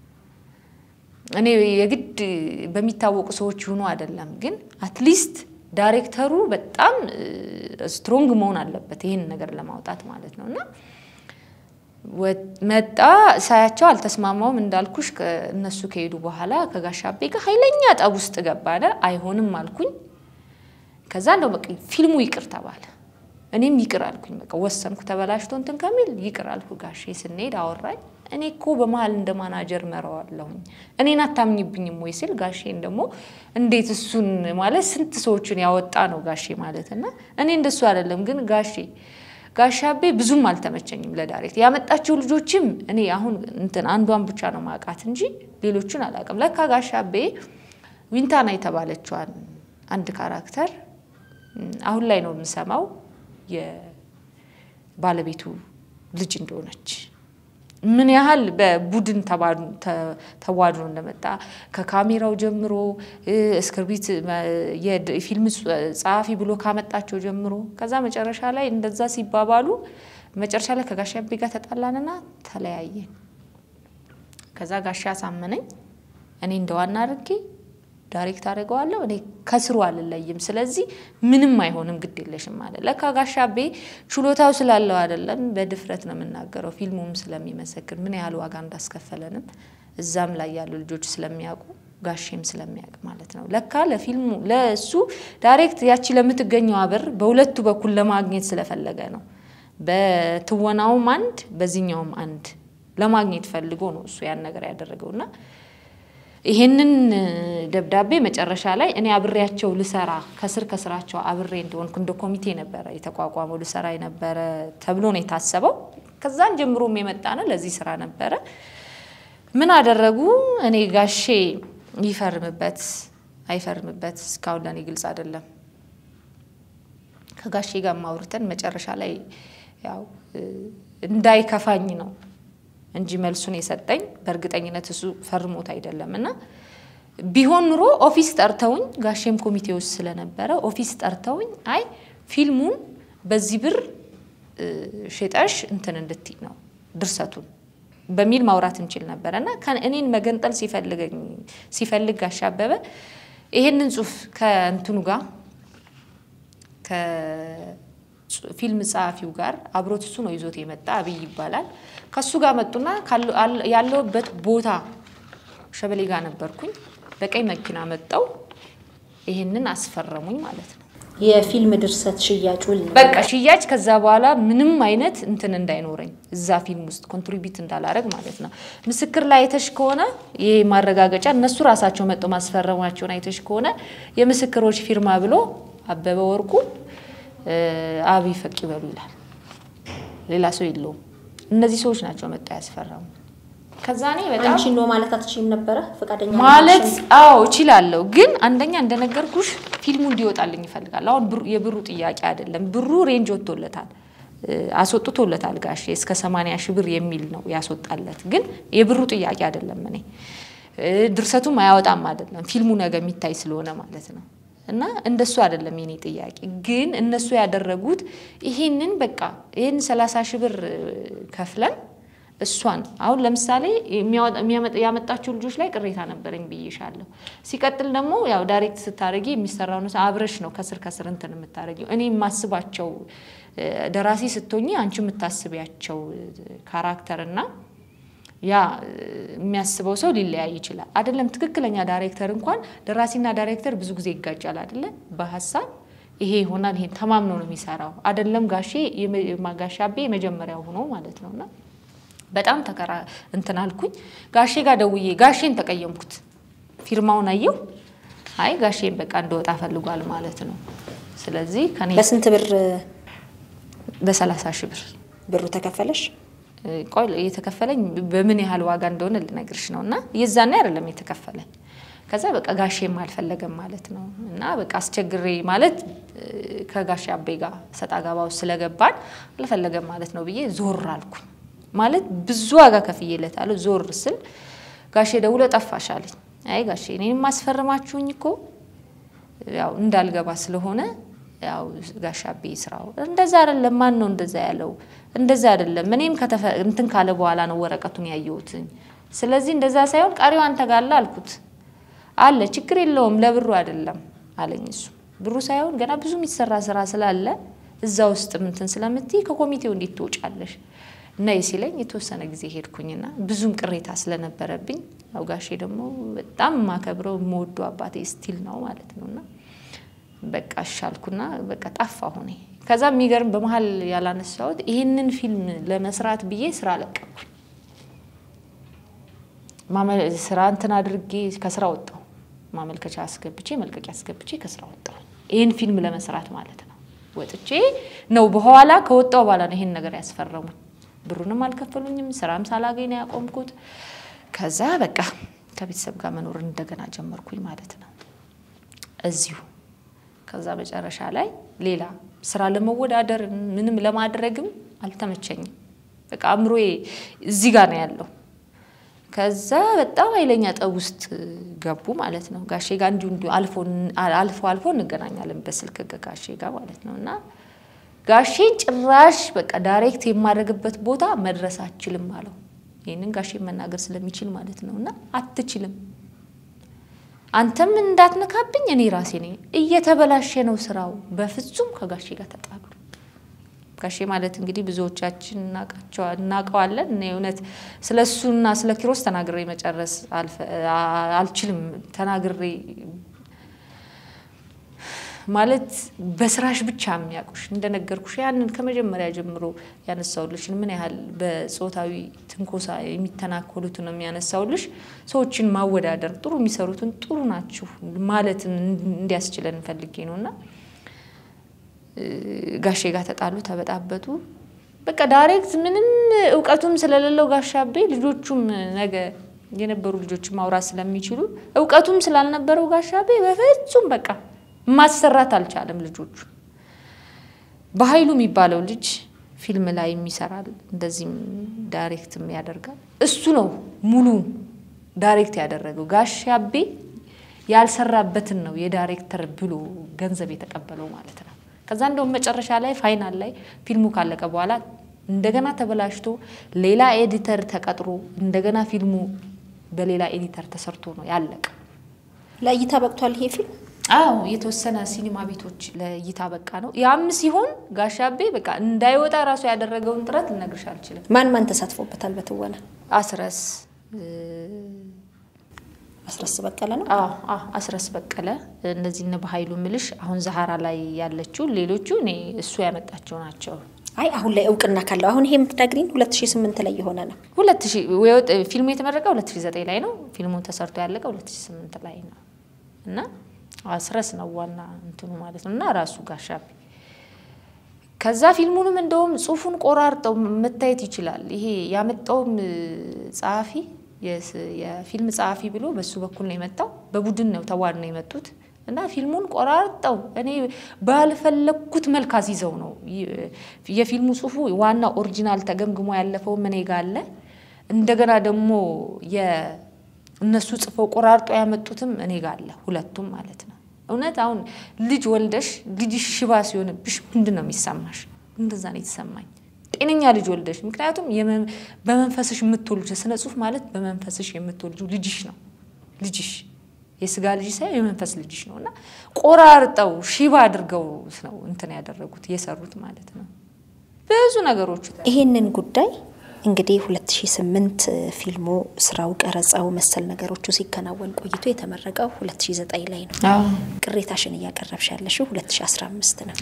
እኔ የግድ በሚታወቁ ሰዎች ይሁኑ አይደለም፣ ግን አትሊስት ዳይሬክተሩ በጣም ስትሮንግ መሆን አለበት ይህን ነገር ለማውጣት ማለት ነው። እና መጣ ሳያቸው አልተስማማውም። እንዳልኩሽ እነሱ ከሄዱ በኋላ ከጋሻቤ ጋር ኃይለኛ ጠብ ውስጥ ገባለ። አይሆንም አልኩኝ። ከዛ እንደው በቃ ፊልሙ ይቅር ተባለ። እኔም ይቅር አልኩኝ። በቃ ወሰንኩ። ተበላሽቶ እንትን ከሚል ይቅር አልኩ። ጋሼ ስንሄድ አወራኝ። እኔ እኮ በመሀል እንደ ማናጀር መረዋለሁኝ እኔን አታምኝብኝም ወይ ስል ጋሼን ደግሞ እንዴት እሱን ማለት ስንት ሰዎችን ያወጣ ነው ጋሼ ማለት እና እኔ እንደሱ አይደለም ግን ጋሼ ጋሻቤ ብዙም አልተመቸኝም ለዳይሬክት ያመጣቸው ልጆችም እኔ አሁን እንትን አንዷን ብቻ ነው ማውቃት እንጂ ሌሎቹን አላውቅም። ለካ ጋሻቤ ዊንታና የተባለችዋን አንድ ካራክተር አሁን ላይ ነው የምሰማው የባለቤቱ ልጅ እንደሆነች ምን ያህል በቡድን ተዋድኖ እንደመጣ ከካሜራው ጀምሮ እስክርቢት የፊልም ጸሐፊ ብሎ ካመጣቸው ጀምሮ ከዛ መጨረሻ ላይ እንደዛ ሲባባሉ መጨረሻ ላይ ከጋሻቤ ጋር ተጣላንና ተለያየን። ከዛ ጋሻ አሳመነኝ። እኔ እንደዋና አድርጌ ዳይሬክት አድርገዋለሁ። እኔ ከስሩ አልለይም። ስለዚህ ምንም አይሆንም፣ ግድ የለሽም ማለት ለካ ጋሻቤ ችሎታው ስላለው አይደለም፣ በድፍረት ነው የምናገረው። ፊልሙም ስለሚመሰክር ምን ያህል ዋጋ እንዳስከፈለንም እዛም ላይ ያሉ ልጆች ስለሚያውቁ ጋሼም ስለሚያውቅ ማለት ነው። ለካ ለፊልሙ ለእሱ ዳይሬክት ያቺ ለምትገኘው ብር በሁለቱ በኩል ለማግኘት ስለፈለገ ነው። በትወናውም አንድ በዚህኛውም አንድ ለማግኘት ፈልጎ ነው እሱ ያን ነገር ያደረገውና ይሄንን ደብዳቤ መጨረሻ ላይ እኔ አብሬያቸው ልሰራ ከስር ከስራቸው አብሬ እንደሆንኩ እንደ ኮሚቴ ነበረ የተቋቋመው ልሰራ የነበረ ተብሎ ነው የታሰበው። ከዛን ጀምሮም የመጣ ነው ለዚህ ስራ ነበረ። ምን አደረጉ? እኔ ጋሼ ይፈርምበት አይፈርምበት እስካሁን ለእኔ ግልጽ አይደለም። ከጋሼ ጋር ማውርተን መጨረሻ ላይ ያው እንዳይከፋኝ ነው እንጂ መልሱን የሰጠኝ በእርግጠኝነት እሱ ፈርሞት አይደለም። እና ቢሆን ኑሮ ኦፊስ ጠርተውኝ ጋሼም ኮሚቴ ውስጥ ስለነበረ ኦፊስ ጠርተውኝ አይ ፊልሙን በዚህ ብር ሽጠሽ እንትን እንድትይ ነው ድርሰቱን በሚል ማውራት እንችል ነበረ እና እኔን መገንጠል ሲፈልገኝ ሲፈልግ ጋሽ አበበ ይሄንን ጽሁፍ ከእንትኑ ጋር ፊልም ጸሐፊው ጋር አብሮት እሱ ነው ይዞት የመጣ አብይ ይባላል። ከሱ ጋር መጡና ያለውበት ቦታ ሸበሌ ጋር ነበርኩኝ። በቀይ መኪና መጠው ይሄንን አስፈረሙኝ ማለት ነው። የፊልም ድርሰት ሽያጭ ውል ነው። በቃ ሽያጭ ከዛ በኋላ ምንም አይነት እንትን እንዳይኖረኝ እዛ ፊልም ውስጥ ኮንትሪቢዩት እንዳላረግ ማለት ነው። ምስክር ላይ አይተሽ ከሆነ ይሄ ማረጋገጫ እነሱ ራሳቸው መጠው ማስፈረማቸውን አይተሽ ከሆነ የምስክሮች ፊርማ ብሎ አበበ ወርቁ አብይ ፈቅ ይበሉ ይላል። ሌላ ሰው የለውም። እነዚህ ሰዎች ናቸው መጣ ያስፈረሙ። ከዛ እኔ በጣም አንቺ ነው ማለት አትችይም ነበረ ፈቃደኛ ማለት አዎ እችላለሁ፣ ግን አንደኛ እንደነገርኩሽ ፊልሙ እንዲወጣልኝ ይፈልጋል። አሁን የብሩ ጥያቄ አይደለም። ብሩ ሬንጅ ወጥቶለታል፣ አስወጥቶለታል ጋሼ እስከ ሰማንያ ሺህ ብር የሚል ነው ያስወጣለት። ግን የብሩ ጥያቄ አይደለም። እኔ ድርሰቱም አያወጣም አይደለም፣ ፊልሙ ነገ የሚታይ ስለሆነ ማለት ነው። እና እንደሱ አይደለም የኔ ጥያቄ። ግን እነሱ ያደረጉት ይሄንን በቃ ይህን ሰላሳ ሺህ ብር ከፍለን እሷን አሁን ለምሳሌ ያመጣቸው ልጆች ላይ ቅሬታ ነበረኝ ብዬሻለሁ። ሲቀጥል ደግሞ ያው ዳይሬክት ስታደርጊ የሚሰራው አብረሽ ነው ከስር ከስር እንትን የምታደርጊው። እኔ የማስባቸው ደራሲ ስትሆኚ አንቺ የምታስቢያቸው ካራክተር እና ያ የሚያስበው ሰው ሊለያይ ይችላል። አይደለም ትክክለኛ ዳይሬክተር እንኳን ደራሲና ዳይሬክተር ብዙ ጊዜ ይጋጫል አይደለ? በሀሳብ ይሄ ይሆናል ይሄ ተማምኖ ነው የሚሰራው። አይደለም ጋሼ ጋሼ አቤ የመጀመሪያው ሆኖ ማለት ነውና በጣም ተከራ እንትን አልኩኝ። ጋሼ ጋር ደውዬ ጋሼን ተቀየምኩት። ፊርማውን አየው። አይ ጋሼን በቃ እንደወጣ ፈልጓል ማለት ነው። ስለዚህ ከኔ በስንት ብር በሰላሳ ሺህ ብር ብሩ ተከፈለሽ? ቆይ የተከፈለኝ በምን ያህል ዋጋ እንደሆነ ልነግርሽ ነው። እና የዛኔ አይደለም የተከፈለኝ። ከዛ በቃ ጋሼም አልፈለገም ማለት ነው። እና በቃ አስቸግሬ ማለት ከጋሼ አቤ ጋር ሰጣ ገባ ውስጥ ስለገባን አልፈለገም ማለት ነው ብዬ ዞር አልኩኝ። ማለት ብዙ ዋጋ ከፍዬለታለሁ። ዞር ስል ጋሼ ደውሎ ጠፋሽ አለኝ። አይ ጋሼ እኔንም አስፈርማችሁኝ እኮ ያው እንዳልገባ ስለሆነ ያው ጋሻቤ ስራው እንደዛ አይደለም። ማን ነው እንደዛ ያለው? እንደዛ አይደለም። እኔም እንትን ካለ በኋላ ነው ወረቀቱን ያየሁትኝ። ስለዚህ እንደዛ ሳይሆን ቀሪው አንተ ጋር አለ አልኩት። አለ ችግር የለውም ለብሩ አይደለም አለኝ። እሱ ብሩ ሳይሆን ገና ብዙ የሚሰራ ስራ ስላለ እዛ ውስጥ ምንትን ስለምትይ ከኮሚቴው እንዴት ትወጫለሽ? ነይ ሲለኝ የተወሰነ ጊዜ ሄድኩኝና ብዙም ቅሬታ ስለነበረብኝ ያው ጋሼ ደግሞ በጣም የማከብረው የምወደው አባቴ ስቲል ነው ማለት ነውና በቃ እሻልኩና በቃ ጠፋ ሆኔ። ከዛ የሚገርም በመሀል ያላነሳሁት ይህንን ፊልም ለመስራት ብዬ ስራ ለቀኩኝ። ስራ እንትን አድርጌ ከስራ ወጣሁ። ማመልከቻ አስገብቼ መልቀቂያ አስገብቼ ከስራ ወጣሁ። ይህን ፊልም ለመስራት ማለት ነው። ወጥቼ ነው በኋላ ከወጣሁ በኋላ ነው ይህን ነገር ያስፈረሙኝ። ብሩንም አልከፈሉኝም። ስራም ሳላገኝ ነው ያቆምኩት። ከዛ በቃ ከቤተሰብ ጋር መኖር እንደገና ጀመርኩኝ ማለት ነው እዚሁ ከዛ መጨረሻ ላይ ሌላ ስራ ለመወዳደር ምንም ለማድረግም አልተመቸኝም። በቃ አእምሮዬ እዚህ ጋር ነው ያለው። ከዛ በጣም ኃይለኛ ጠብ ውስጥ ገቡ ማለት ነው። ጋሼ ጋር እንዲሁ እንዲሁ አልፎ አልፎ እንገናኛለን በስልክ ጋሼ ጋር ማለት ነው። እና ጋሼ ጭራሽ በቃ ዳይሬክት የማድረግበት ቦታ መድረስ አችልም አለው። ይህንን ጋሼ መናገር ስለሚችል ማለት ነው። እና አትችልም አንተም እንዳትነካብኝ እኔ ራሴ ነኝ። እየተበላሸ ነው ስራው። በፍጹም ከጋሼ ጋር ተጣሉ። ጋሼ ማለት እንግዲህ ብዙዎቻችን እናውቀዋለን። እኔ እውነት ስለ እሱና ስለ ኪሮስ ተናግሬ መጨረስ አልችልም። ተናግሬ ማለት በስራሽ ብቻ የሚያውቁሽ እንደነገርኩሽ ያንን ከመጀመሪያ ጀምሮ ያነሳውልሽን ምን ያህል በጾታዊ ትንኮሳ የሚተናኮሉትን ነው የሚያነሳውልሽ። ሰዎችን ማወዳደር ጥሩ የሚሰሩትን ጥሩ ናችሁ ማለትን እንዲያስችለን ፈልጌ ነው እና ጋሼ ጋር ተጣሉ፣ ተበጣበጡ። በቃ ዳይሬክት ምንም እውቀቱም ስለሌለው ጋሻቤ ልጆቹም ነገ የነበሩ ልጆች ማውራት ስለሚችሉ እውቀቱም ስላልነበረው ጋሻቤ በፍጹም በቃ ማሰራት አልቻለም። ልጆቹ በኃይሉ የሚባለው ልጅ ፊልም ላይ የሚሰራል እንደዚህም ዳይሬክትም ያደርጋል። እሱ ነው ሙሉ ዳይሬክት ያደረገው። ጋሻቤ ያልሰራበትን ነው የዳይሬክተር ብሎ ገንዘብ የተቀበለው ማለት ነው። ከዛ እንደውም መጨረሻ ላይ ፋይናል ላይ ፊልሙ ካለቀ በኋላ እንደገና ተበላሽቶ ሌላ ኤዲተር ተቀጥሮ እንደገና ፊልሙ በሌላ ኤዲተር ተሰርቶ ነው ያለቀ። ለእይታ በቅቷል ይሄ ፊልም። አዎ የተወሰነ ሲኒማ ቤቶች ለእይታ በቃ ነው። ያም ሲሆን ጋሻቤ በቃ እንዳይወጣ ራሱ ያደረገውን ጥረት ልነግርሽ አልችልም። ማን ማን ተሳትፎበታል በትወና? አስረስ አስረስ በቀለ ነው። አዎ አዎ አስረስ በቀለ እነዚህ እነ በኃይሉ ምልሽ አሁን ዛሀራ ላይ ያለችው ሌሎቹ እኔ እሱ ያመጣቸው ናቸው። አይ አሁን ላይ እውቅና ካለው አሁን ይሄ የምትነግሪኝ 2008 ላይ የሆነ ነው። ሁለት ሺህ ፊልሙ የተመረቀ 2009 ላይ ነው። ፊልሙን ተሰርቶ ያለቀ 2008 ላይ ነው እና አስረስ ነው ዋና እንትኑ ማለት ነው እና ራሱ ጋሻቤ ከዛ ፊልሙንም እንደውም ጽሁፉን ቆራርጠው መታየት ይችላል። ይሄ ያመጣውም ጸሐፊ የፊልም ጸሐፊ ብሎ በሱ በኩል ነው የመጣው። በቡድን ነው ተዋድ ነው የመጡት እና ፊልሙን ቆራርጠው እኔ ባልፈለግኩት መልክ አስይዘው ነው የፊልሙ ጽሁፉ ዋና ኦሪጂናል ተገምግሞ ያለፈው እኔ ጋ አለ። እንደገና ደግሞ እነሱ ጽፈው ቆራርጦ ያመጡትም እኔ ጋ አለ። ሁለቱም ማለት ነው። እውነት አሁን ልጅ ወልደሽ ልጅሽ ሽባ ሲሆንብሽ ምንድን ነው የሚሰማሽ? እንደዛ ነው የተሰማኝ። ጤነኛ ልጅ ወልደሽ ምክንያቱም በመንፈስሽ የምትወልጅ ስነ ጽሁፍ ማለት በመንፈስሽ የምትወልጁ ልጅሽ ነው። ልጅሽ የስጋ ልጅ ሳይሆን የመንፈስ ልጅሽ ነው እና ቆራርጠው ሽባ አድርገው ነው እንትን ያደረጉት የሰሩት ማለት ነው። ብዙ ነገሮች ይሄንን ጉዳይ እንግዲህ 2008 ፊልሙ ስራው፣ ቀረጻው፣ መሰል ነገሮቹ ሲከናወን ቆይቶ የተመረቀው 2009 ላይ ነው። ቅሬታሽን እያቀረብሽ ያለሽው 2015 ነው።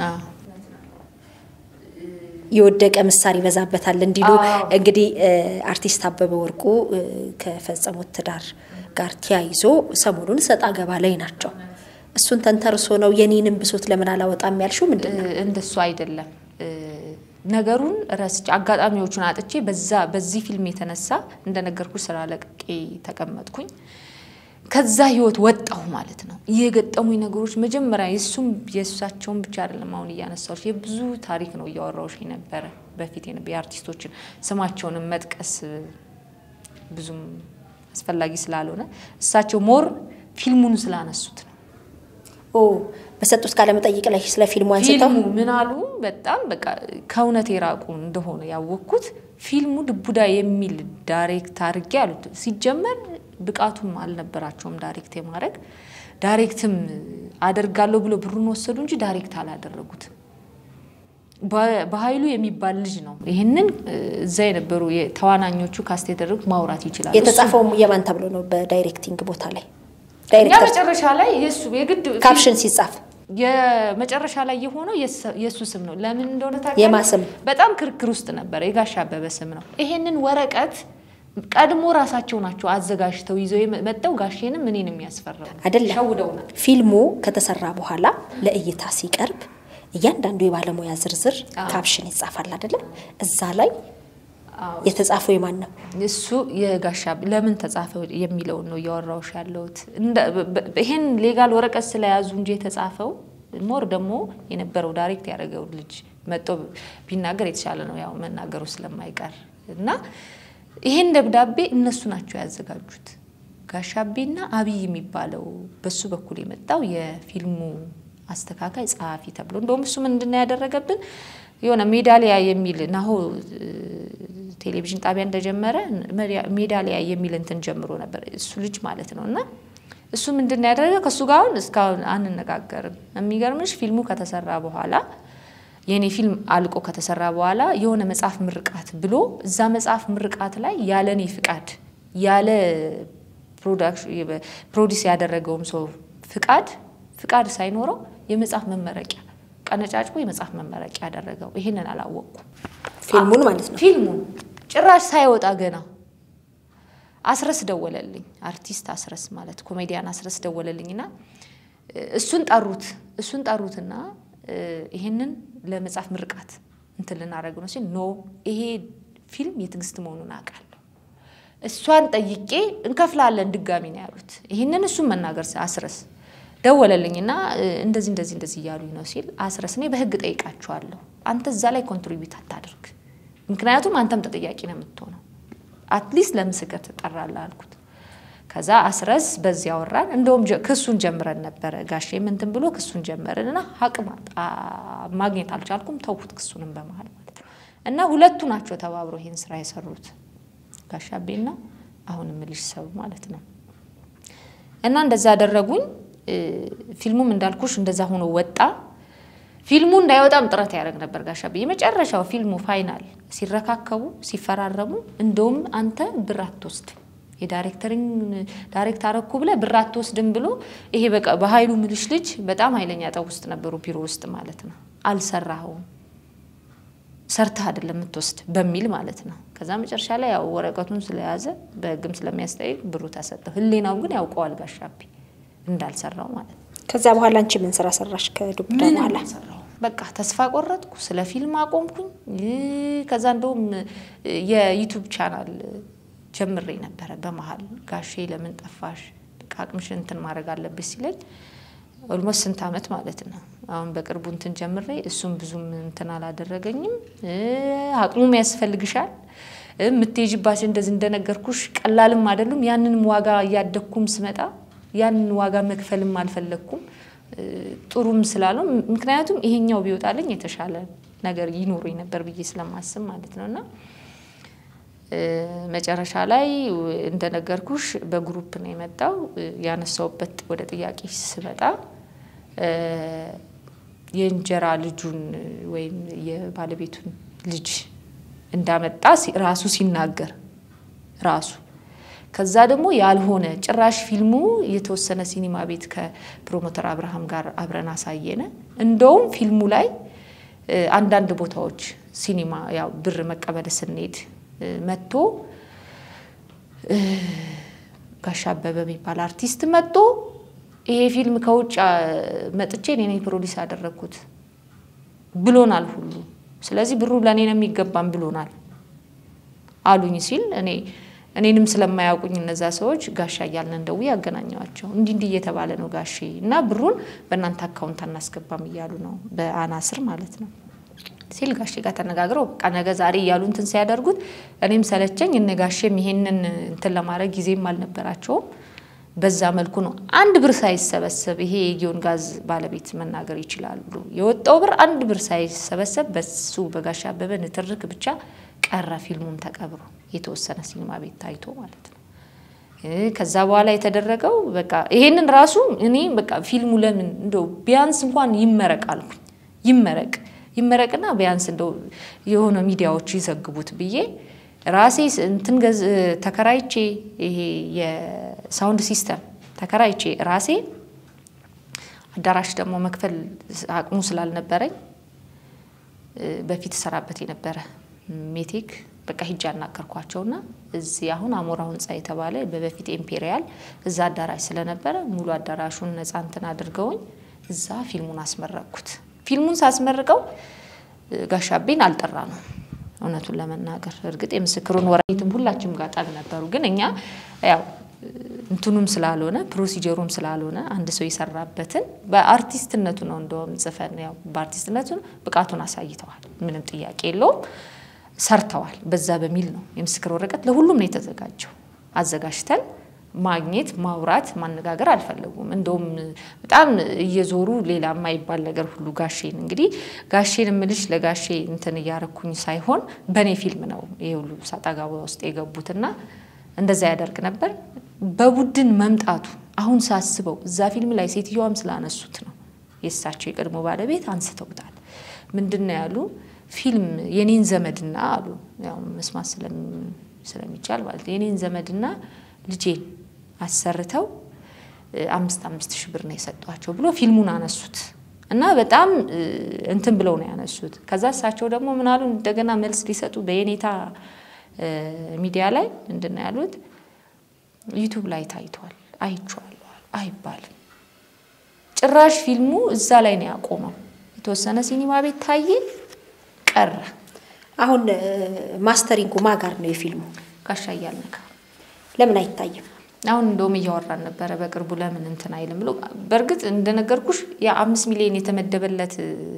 የወደቀ ምሳር ይበዛበታል እንዲሉ እንግዲህ አርቲስት አበበ ወርቁ ከፈጸሙት ትዳር ጋር ተያይዞ ሰሞኑን ሰጣ ገባ ላይ ናቸው። እሱን ተንተርሶ ነው የኔንም ብሶት ለምን አላወጣም ያልሽው ምንድን ነው? እንደሱ አይደለም ነገሩን ረስቼ አጋጣሚዎቹን አጥቼ በዛ በዚህ ፊልም የተነሳ እንደነገርኩ ስራ ለቅቄ ተቀመጥኩኝ። ከዛ ህይወት ወጣሁ ማለት ነው። የገጠሙኝ ነገሮች መጀመሪያ የእሱም የእሳቸውን ብቻ አይደለም አሁን እያነሳዎች የብዙ ታሪክ ነው እያወራዎች ነበረ። በፊት የአርቲስቶችን ስማቸውንም መጥቀስ ብዙም አስፈላጊ ስላልሆነ እሳቸው ሞር ፊልሙን ስላነሱት ነው። ኦ በሰጡት ቃለ መጠይቅ ላይ ስለ ፊልሙ አንስተው ፊልሙ ምን አሉ? በጣም በቃ ከእውነት የራቁ እንደሆነ ያወቅኩት ፊልሙ ልቡዳ የሚል ዳይሬክት አድርጌ አሉት። ሲጀመር ብቃቱም አልነበራቸውም ዳይሬክት የማድረግ ዳይሬክትም አደርጋለሁ ብሎ ብሩን ወሰዱ እንጂ ዳይሬክት አላደረጉትም። በኃይሉ የሚባል ልጅ ነው ይህንን እዛ የነበሩ ተዋናኞቹ ካስት የተደረጉት ማውራት ይችላሉ። የተጻፈው የማን ተብሎ ነው? በዳይሬክቲንግ ቦታ ላይ እኛ ዳይሬክተር መጨረሻ ላይ የሱ የግድ ካፕሽን ሲጻፍ የመጨረሻ ላይ የሆነው የእሱ ስም ነው። ለምን እንደሆነ ታውቂያለሽ? የማ ስም? በጣም ክርክር ውስጥ ነበረ። የጋሽ አበበ ስም ነው። ይሄንን ወረቀት ቀድሞ ራሳቸው ናቸው አዘጋጅተው ይዘው መጠው ጋሼንም እኔን የሚያስፈራው አይደለም። ሸውደውናል። ፊልሙ ከተሰራ በኋላ ለእይታ ሲቀርብ እያንዳንዱ የባለሙያ ዝርዝር ካፕሽን ይጻፋል አይደለም? እዛ ላይ የተጻፈው የማን ነው? እሱ የጋሻ ለምን ተጻፈ የሚለውን ነው እያወራሁሽ ያለሁት። እንደ- በ- ይሄን ሌጋል ወረቀት ስለያዙ እንጂ የተጻፈው ሞር ደግሞ የነበረው ዳይሬክት ያደረገው ልጅ መጥቶ ቢናገር የተሻለ ነው፣ ያው መናገሩ ስለማይቀር እና ይሄን ደብዳቤ እነሱ ናቸው ያዘጋጁት። ጋሻቤና አብይ የሚባለው በሱ በኩል የመጣው የፊልሙ አስተካካይ ጸሐፊ ተብሎ እንደውም እሱ ምንድን ነው ያደረገብን የሆነ ሜዳሊያ የሚል ናሆ ቴሌቪዥን ጣቢያ እንደጀመረ ሜዳሊያ የሚል እንትን ጀምሮ ነበር እሱ ልጅ ማለት ነው። እና እሱ ምንድን ነው ያደረገ ከእሱ ጋር አሁን እስካሁን አንነጋገርም። የሚገርምሽ ፊልሙ ከተሰራ በኋላ የእኔ ፊልም አልቆ ከተሰራ በኋላ የሆነ መጽሐፍ ምርቃት ብሎ እዛ መጽሐፍ ምርቃት ላይ ያለ እኔ ፍቃድ ያለ ፕሮዲስ ያደረገውም ሰው ፍቃድ ፍቃድ ሳይኖረው የመጽሐፍ መመረቂያ ቀነጫጭቦ የመጽሐፍ መመረቂያ ያደረገው ይሄንን አላወቅኩም። ፊልሙን ማለት ነው። ፊልሙን ጭራሽ ሳይወጣ ገና አስረስ ደወለልኝ። አርቲስት አስረስ ማለት ኮሜዲያን አስረስ ደወለልኝና እሱን ጠሩት እሱን ጠሩትና ይሄንን ለመጽሐፍ ምርቃት እንትን ልናደርግ ነው ሲል ኖ ይሄ ፊልም የትዕግስት መሆኑን አውቃለሁ። እሷን ጠይቄ እንከፍላለን ድጋሚ ነው ያሉት። ይህንን እሱን መናገር አስረስ ደወለልኝና እንደዚህ እንደዚህ እንደዚህ እያሉኝ ነው ሲል አስረስ እኔ በህግ ጠይቃችኋለሁ። አንተ እዛ ላይ ኮንትሪቢዩት አታድርግ፣ ምክንያቱም አንተም ተጠያቂ ነው የምትሆነው። አትሊስት ለምስክር ትጠራለህ አልኩት። ከዛ አስረስ በዚህ አወራን። እንደውም ክሱን ጀምረን ነበረ ጋሼ ምንትን ብሎ ክሱን ጀመርን እና አቅም ማግኘት አልቻልኩም፣ ተውኩት ክሱንም በመሀል ማለት ነው። እና ሁለቱ ናቸው ተባብሮ ይህን ስራ የሰሩት ጋሻቤና አሁን ምልሽ ሰው ማለት ነው። እና እንደዛ ያደረጉኝ። ፊልሙም እንዳልኩሽ እንደዛ ሆኖ ወጣ። ፊልሙ እንዳይወጣም ጥረት ያደረግ ነበር ጋሻቤ። የመጨረሻው ፊልሙ ፋይናል ሲረካከቡ ሲፈራረሙ፣ እንደውም አንተ ብር አትወስድም የዳይሬክተሪንግ ዳይሬክት አረኩ ብለ ብር አትወስድም ብሎ ይሄ በቃ በኃይሉ ምልሽ ልጅ በጣም ኃይለኛ ጠብ ውስጥ ነበሩ፣ ቢሮ ውስጥ ማለት ነው። አልሰራኸውም ሰርተህ አይደለም የምትወስድ በሚል ማለት ነው። ከዛ መጨረሻ ላይ ያው ወረቀቱን ስለያዘ በህግም ስለሚያስጠይቅ ብሩ ተሰጠው። ህሌናው ግን ያውቀዋል ጋሻቤ እንዳልሰራው ማለት ነው። ከዛ በኋላ አንቺ ምን ስራ ሰራሽ? ከዱብዳ ምን በኋላ አልሰራሁም። በቃ ተስፋ ቆረጥኩ። ስለ ፊልም አቆምኩኝ። ከዛ እንደውም የዩቱብ ቻናል ጀምሬ ነበረ በመሀል ጋሼ ለምን ጠፋሽ? በቃ አቅምሽን እንትን ማድረግ አለብሽ ሲለኝ ኦልሞስት ስንት አመት ማለት ነው። አሁን በቅርቡ እንትን ጀምሬ እሱም ብዙም እንትን አላደረገኝም። አቅሙም ያስፈልግሻል የምትሄጂባቸው እንደዚህ እንደነገርኩሽ ቀላልም አይደሉም። ያንንም ዋጋ እያደግኩም ስመጣ ያንን ዋጋ መክፈልም አልፈለግኩም ጥሩም ስላለው ምክንያቱም ይሄኛው ቢወጣልኝ የተሻለ ነገር ይኖረኝ ነበር ብዬ ስለማስብ ማለት ነው እና መጨረሻ ላይ እንደነገርኩሽ በግሩፕ ነው የመጣው። ያነሳውበት ወደ ጥያቄ ስመጣ የእንጀራ ልጁን ወይም የባለቤቱን ልጅ እንዳመጣ ራሱ ሲናገር ራሱ ከዛ ደግሞ ያልሆነ ጭራሽ ፊልሙ የተወሰነ ሲኒማ ቤት ከፕሮሞተር አብርሃም ጋር አብረን አሳየነ። እንደውም ፊልሙ ላይ አንዳንድ ቦታዎች ሲኒማ ያው ብር መቀበል ስንሄድ መጥቶ ጋሻ አበበ የሚባል አርቲስት መጥቶ ይሄ ፊልም ከውጭ መጥቼ እኔ ነኝ ፕሮዲስ ያደረግኩት ብሎናል ሁሉ። ስለዚህ ብሩ ለእኔ ነው የሚገባም ብሎናል አሉኝ ሲል እኔ እኔንም ስለማያውቁኝ እነዛ ሰዎች ጋሻ እያልን እንደው ያገናኘዋቸው እንዲህ እንዲህ እየተባለ ነው ጋሼ እና ብሩን በእናንተ አካውንት አናስገባም እያሉ ነው በአናስር ማለት ነው ሲል ጋሼ ጋር ተነጋግረው በቃ ነገ ዛሬ እያሉ እንትን ሲያደርጉት እኔም ሰለቸኝ። እነ ጋሼም ይሄንን እንትን ለማድረግ ጊዜም አልነበራቸውም። በዛ መልኩ ነው አንድ ብር ሳይሰበሰብ ይሄ የጊዮን ጋዝ ባለቤት መናገር ይችላሉ። የወጣው ብር አንድ ብር ሳይሰበሰብ በሱ በጋሽ አበበ ንትርክ ብቻ ቀረ። ፊልሙም ተቀብሮ የተወሰነ ሲኒማ ቤት ታይቶ ማለት ነው። ከዛ በኋላ የተደረገው በቃ ይሄንን ራሱ እኔ በቃ ፊልሙ ለምን እንደው ቢያንስ እንኳን ይመረቅ አልኩኝ። ይመረቅ ይመረቅና ቢያንስ እንደው የሆነ ሚዲያዎች ይዘግቡት ብዬ ራሴ እንትን ገዝ ተከራይቼ ይሄ የሳውንድ ሲስተም ተከራይቼ ራሴ አዳራሽ ደግሞ መክፈል አቅሙ ስላልነበረኝ በፊት ሰራበት የነበረ ሜቴክ በቃ ሂጃ አናገርኳቸውና እዚህ አሁን አሞራ ህንፃ የተባለ በበፊት ኢምፔሪያል እዛ አዳራሽ ስለነበረ ሙሉ አዳራሹን ነፃ እንትን አድርገውኝ እዛ ፊልሙን አስመረቅኩት። ፊልሙን ሳስመርቀው ጋሻቤን አልጠራ ነው እውነቱን ለመናገር እርግጥ የምስክሩን ወረቤትም ሁላችንም ጋር ጠብ ነበሩ። ግን እኛ ያው እንትኑም ስላልሆነ ፕሮሲጀሩም ስላልሆነ አንድ ሰው የሰራበትን በአርቲስትነቱ ነው እንደውም ጽፈን ያው በአርቲስትነቱ ብቃቱን አሳይተዋል። ምንም ጥያቄ የለውም። ሰርተዋል። በዛ በሚል ነው የምስክር ወረቀት ለሁሉም ነው የተዘጋጀው። አዘጋጅተን ማግኘት ማውራት ማነጋገር አልፈለጉም። እንደውም በጣም እየዞሩ ሌላ የማይባል ነገር ሁሉ ጋሼን እንግዲህ ጋሼን እምልሽ ለጋሼ እንትን እያረኩኝ ሳይሆን በእኔ ፊልም ነው ይሄ ሁሉ ሰጣ ገባ ውስጥ የገቡትና እንደዛ ያደርግ ነበር። በቡድን መምጣቱ አሁን ሳስበው እዛ ፊልም ላይ ሴትዮዋም ስላነሱት ነው የእሳቸው የቀድሞ ባለቤት አንስተውታል። ምንድን ነው ያሉ ፊልም የኔን ዘመድና አሉ ያው መስማት ስለሚቻል ማለት የኔን ዘመድና ልጄን አሰርተው አምስት አምስት ሺህ ብር ነው የሰጧቸው ብሎ ፊልሙን አነሱት እና በጣም እንትን ብለው ነው ያነሱት። ከዛ እሳቸው ደግሞ ምናሉ እንደገና መልስ ሊሰጡ በየኔታ ሚዲያ ላይ ምንድን ነው ያሉት? ዩቱብ ላይ ታይቷል አይቼዋለሁ አይባልም። ጭራሽ ፊልሙ እዛ ላይ ነው ያቆመው። የተወሰነ ሲኒማ ቤት ታየ ቀረ። አሁን ማስተሪንጉ ማ ጋር ነው የፊልሙ? ጋሻ እያልነካ ለምን አይታይም? አሁን እንደውም እያወራን ነበረ በቅርቡ ለምን እንትን አይልም ብሎ። በእርግጥ እንደነገርኩሽ የአምስት ሚሊዮን የተመደበለት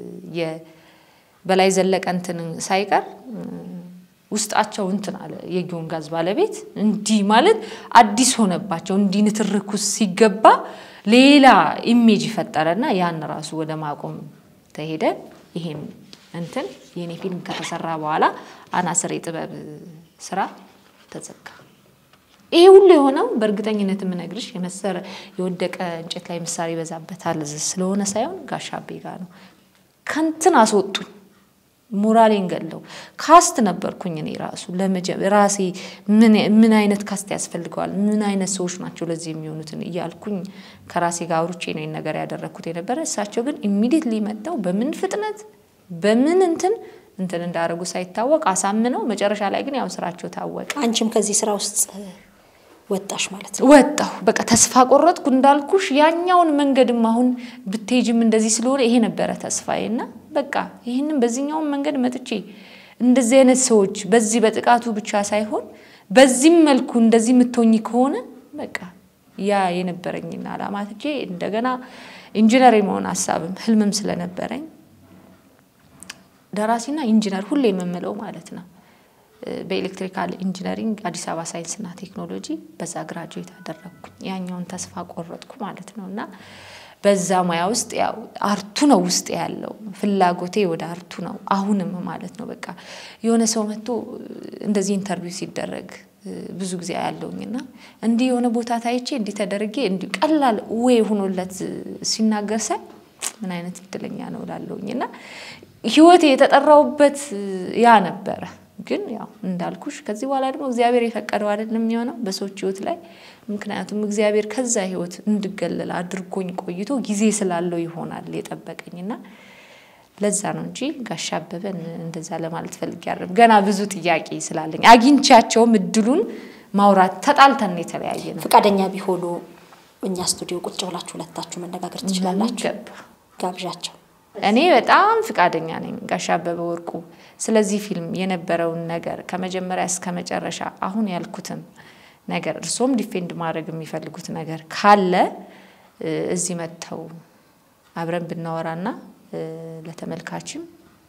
በላይ ዘለቀ እንትን ሳይቀር ውስጣቸው እንትን አለ። የጊዮን ጋዝ ባለቤት እንዲህ ማለት አዲስ ሆነባቸው። እንዲህ ንትርኩስ ሲገባ ሌላ ኢሜጅ ፈጠረና ያን ራሱ ወደ ማቆም ተሄደ። ይሄን እንትን የኔ ፊልም ከተሰራ በኋላ አናስር የጥበብ ስራ ተዘጋ። ይሄ ሁሉ የሆነው በእርግጠኝነት የምነግርሽ የመሰረ የወደቀ እንጨት ላይ ምሳር ይበዛበታል ስለሆነ ሳይሆን ጋሻቤ ጋር ነው። ከንትን አስወጡኝ። ሞራሌን ገለው ካስት ነበርኩኝ እኔ ራሱ ራሴ ምን አይነት ካስት ያስፈልገዋል፣ ምን አይነት ሰዎች ናቸው ለዚህ የሚሆኑትን እያልኩኝ ከራሴ ጋር አውርቼ ነው ነገር ያደረግኩት የነበረ። እሳቸው ግን ኢሚዲየትሊ መጥተው በምን ፍጥነት በምን እንትን እንትን እንዳደረጉ ሳይታወቅ አሳምነው መጨረሻ ላይ ግን ያው ስራቸው ታወቀ። አንቺም ከዚህ ስራ ውስጥ ወጣሽ ማለት ነው? ወጣሁ። በቃ ተስፋ ቆረጥኩ እንዳልኩሽ። ያኛውን መንገድም አሁን ብትሄጅም እንደዚህ ስለሆነ ይሄ ነበረ ተስፋዬ እና በቃ ይህንም በዚህኛውን መንገድ መጥቼ እንደዚህ አይነት ሰዎች በዚህ በጥቃቱ ብቻ ሳይሆን በዚህም መልኩ እንደዚህ የምትሆኝ ከሆነ በቃ ያ የነበረኝና አላማ ትቼ እንደገና ኢንጂነር የመሆን ሀሳብም ህልምም ስለነበረኝ ደራሲና ኢንጂነር ሁሌ የምምለው ማለት ነው በኤሌክትሪካል ኢንጂነሪንግ አዲስ አበባ ሳይንስና ቴክኖሎጂ በዛ ግራጁዌት አደረግኩኝ። ያኛውን ተስፋ ቆረጥኩ ማለት ነው እና በዛ ሙያ ውስጥ ያው አርቱ ነው ውስጥ ያለው ፍላጎቴ ወደ አርቱ ነው አሁንም ማለት ነው። በቃ የሆነ ሰው መጥቶ እንደዚህ ኢንተርቪው ሲደረግ ብዙ ጊዜ ያለውኝና እንዲህ የሆነ ቦታ ታይቼ እንዲህ ተደርጌ እንዲህ ቀላል ወይ ሆኖለት ሲናገር ሳይ ምን አይነት እድለኛ ነው ላለውኝ እና ህይወቴ የተጠራውበት ያ ነበረ። ግን ያው እንዳልኩሽ ከዚህ በኋላ ደግሞ እግዚአብሔር የፈቀደው አይደለም የሚሆነው በሰዎች ህይወት ላይ። ምክንያቱም እግዚአብሔር ከዛ ህይወት እንድገለል አድርጎኝ ቆይቶ ጊዜ ስላለው ይሆናል የጠበቀኝና ለዛ ነው እንጂ ጋሻ አበበን እንደዛ ለማለት ፈልጌ አይደለም። ገና ብዙ ጥያቄ ስላለኝ አግኝቻቸውም እድሉን ማውራት ተጣልተን የተለያየ ነው። ፈቃደኛ ቢሆኑ እኛ ስቱዲዮ ቁጭ ብላችሁ ሁለታችሁ መነጋገር ትችላላችሁ። ገባ ጋብዣቸው። እኔ በጣም ፍቃደኛ ነኝ ጋሻ አበበ ወርቁ ስለዚህ ፊልም የነበረውን ነገር ከመጀመሪያ እስከ መጨረሻ አሁን ያልኩትም ነገር እርሶም ዲፌንድ ማድረግ የሚፈልጉት ነገር ካለ እዚህ መጥተው አብረን ብናወራና ለተመልካችም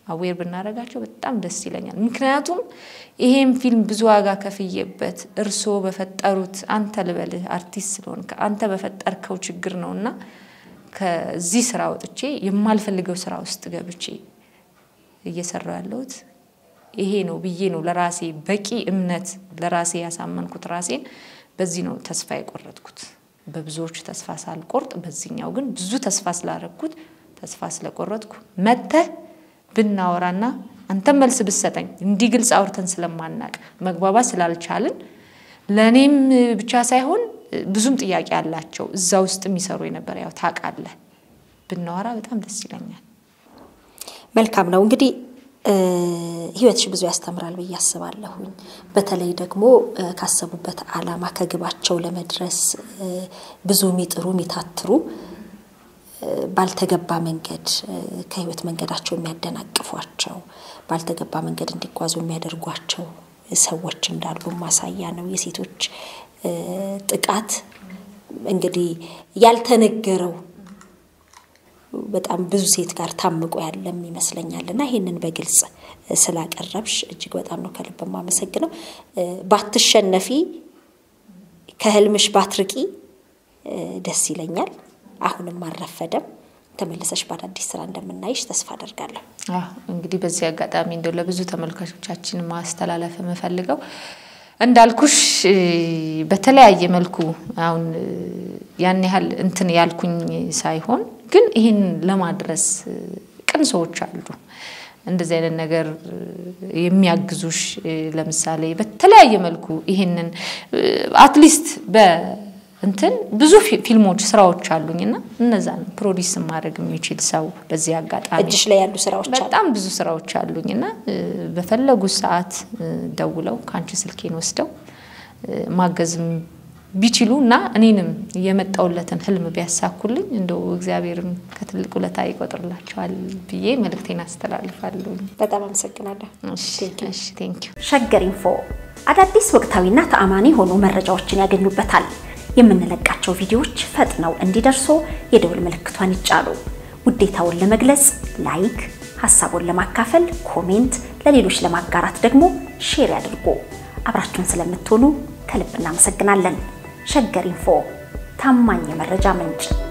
አዌር ብናደርጋቸው በጣም ደስ ይለኛል። ምክንያቱም ይሄም ፊልም ብዙ ዋጋ ከፍዬበት እርስዎ በፈጠሩት አንተ ልበልህ አርቲስት ስለሆንክ አንተ በፈጠርከው ችግር ነው እና ከዚህ ስራ ወጥቼ የማልፈልገው ስራ ውስጥ ገብቼ እየሰራው ያለሁት ይሄ ነው ብዬ ነው ለራሴ በቂ እምነት ለራሴ ያሳመንኩት ራሴን በዚህ ነው ተስፋ የቆረጥኩት። በብዙዎች ተስፋ ሳልቆርጥ በዚህኛው ግን ብዙ ተስፋ ስላረግኩት ተስፋ ስለቆረጥኩ መተህ ብናወራና አንተም መልስ ብሰጠኝ እንዲህ ግልጽ አውርተን ስለማናቅ መግባባት ስላልቻልን ለእኔም ብቻ ሳይሆን ብዙም ጥያቄ አላቸው እዛ ውስጥ የሚሰሩ የነበረ ያው ታውቃለህ፣ ብናወራ በጣም ደስ ይለኛል። መልካም ነው እንግዲህ ህይወትሽ ብዙ ያስተምራል ብዬ አስባለሁኝ። በተለይ ደግሞ ካሰቡበት ዓላማ ከግባቸው ለመድረስ ብዙ የሚጥሩ የሚታትሩ ባልተገባ መንገድ ከህይወት መንገዳቸው የሚያደናቅፏቸው ባልተገባ መንገድ እንዲጓዙ የሚያደርጓቸው ሰዎች እንዳሉ ማሳያ ነው። የሴቶች ጥቃት እንግዲህ ያልተነገረው በጣም ብዙ ሴት ጋር ታምቆ ያለም ይመስለኛል እና ይህንን በግልጽ ስላቀረብሽ እጅግ በጣም ነው ከልብ የማመሰግነው። ባትሸነፊ ከህልምሽ ባትርቂ ደስ ይለኛል። አሁንም አልረፈደም። ተመልሰሽ በአዳዲስ ስራ እንደምናይሽ ተስፋ አደርጋለሁ። እንግዲህ በዚህ አጋጣሚ እንደው ለብዙ ተመልካቾቻችን ማስተላለፍ የምፈልገው እንዳልኩሽ በተለያየ መልኩ አሁን ያን ያህል እንትን ያልኩኝ ሳይሆን ግን ይህን ለማድረስ ቅን ሰዎች አሉ። እንደዚህ አይነት ነገር የሚያግዙሽ ለምሳሌ በተለያየ መልኩ ይህንን አትሊስት በእንትን ብዙ ፊልሞች ስራዎች አሉኝ እና እነዛን ፕሮዲስ ማድረግ የሚችል ሰው በዚህ አጋጣሚ እጅሽ ላይ ያሉ ስራዎች አሉ። በጣም ብዙ ስራዎች አሉኝ እና በፈለጉት ሰዓት ደውለው ከአንቺ ስልኬን ወስደው ማገዝም ቢችሉ እና እኔንም የመጣውለትን ህልም ቢያሳኩልኝ እንደው እግዚአብሔርም ከትልቅ ውለታ ይቆጥርላቸዋል ብዬ መልእክቴን አስተላልፋለሁ። በጣም አመሰግናለሁ። ቴንኪዩ። ሸገር ኢንፎ አዳዲስ ወቅታዊና ተአማኒ የሆኑ መረጃዎችን ያገኙበታል። የምንለቃቸው ቪዲዮዎች ፈጥነው እንዲደርሱ የደውል ምልክቷን ይጫኑ። ውዴታውን ለመግለጽ ላይክ፣ ሀሳቡን ለማካፈል ኮሜንት፣ ለሌሎች ለማጋራት ደግሞ ሼር ያድርጉ። አብራችሁን ስለምትሆኑ ከልብ እናመሰግናለን። ሸገር ኢንፎ ታማኝ የመረጃ ምንጭ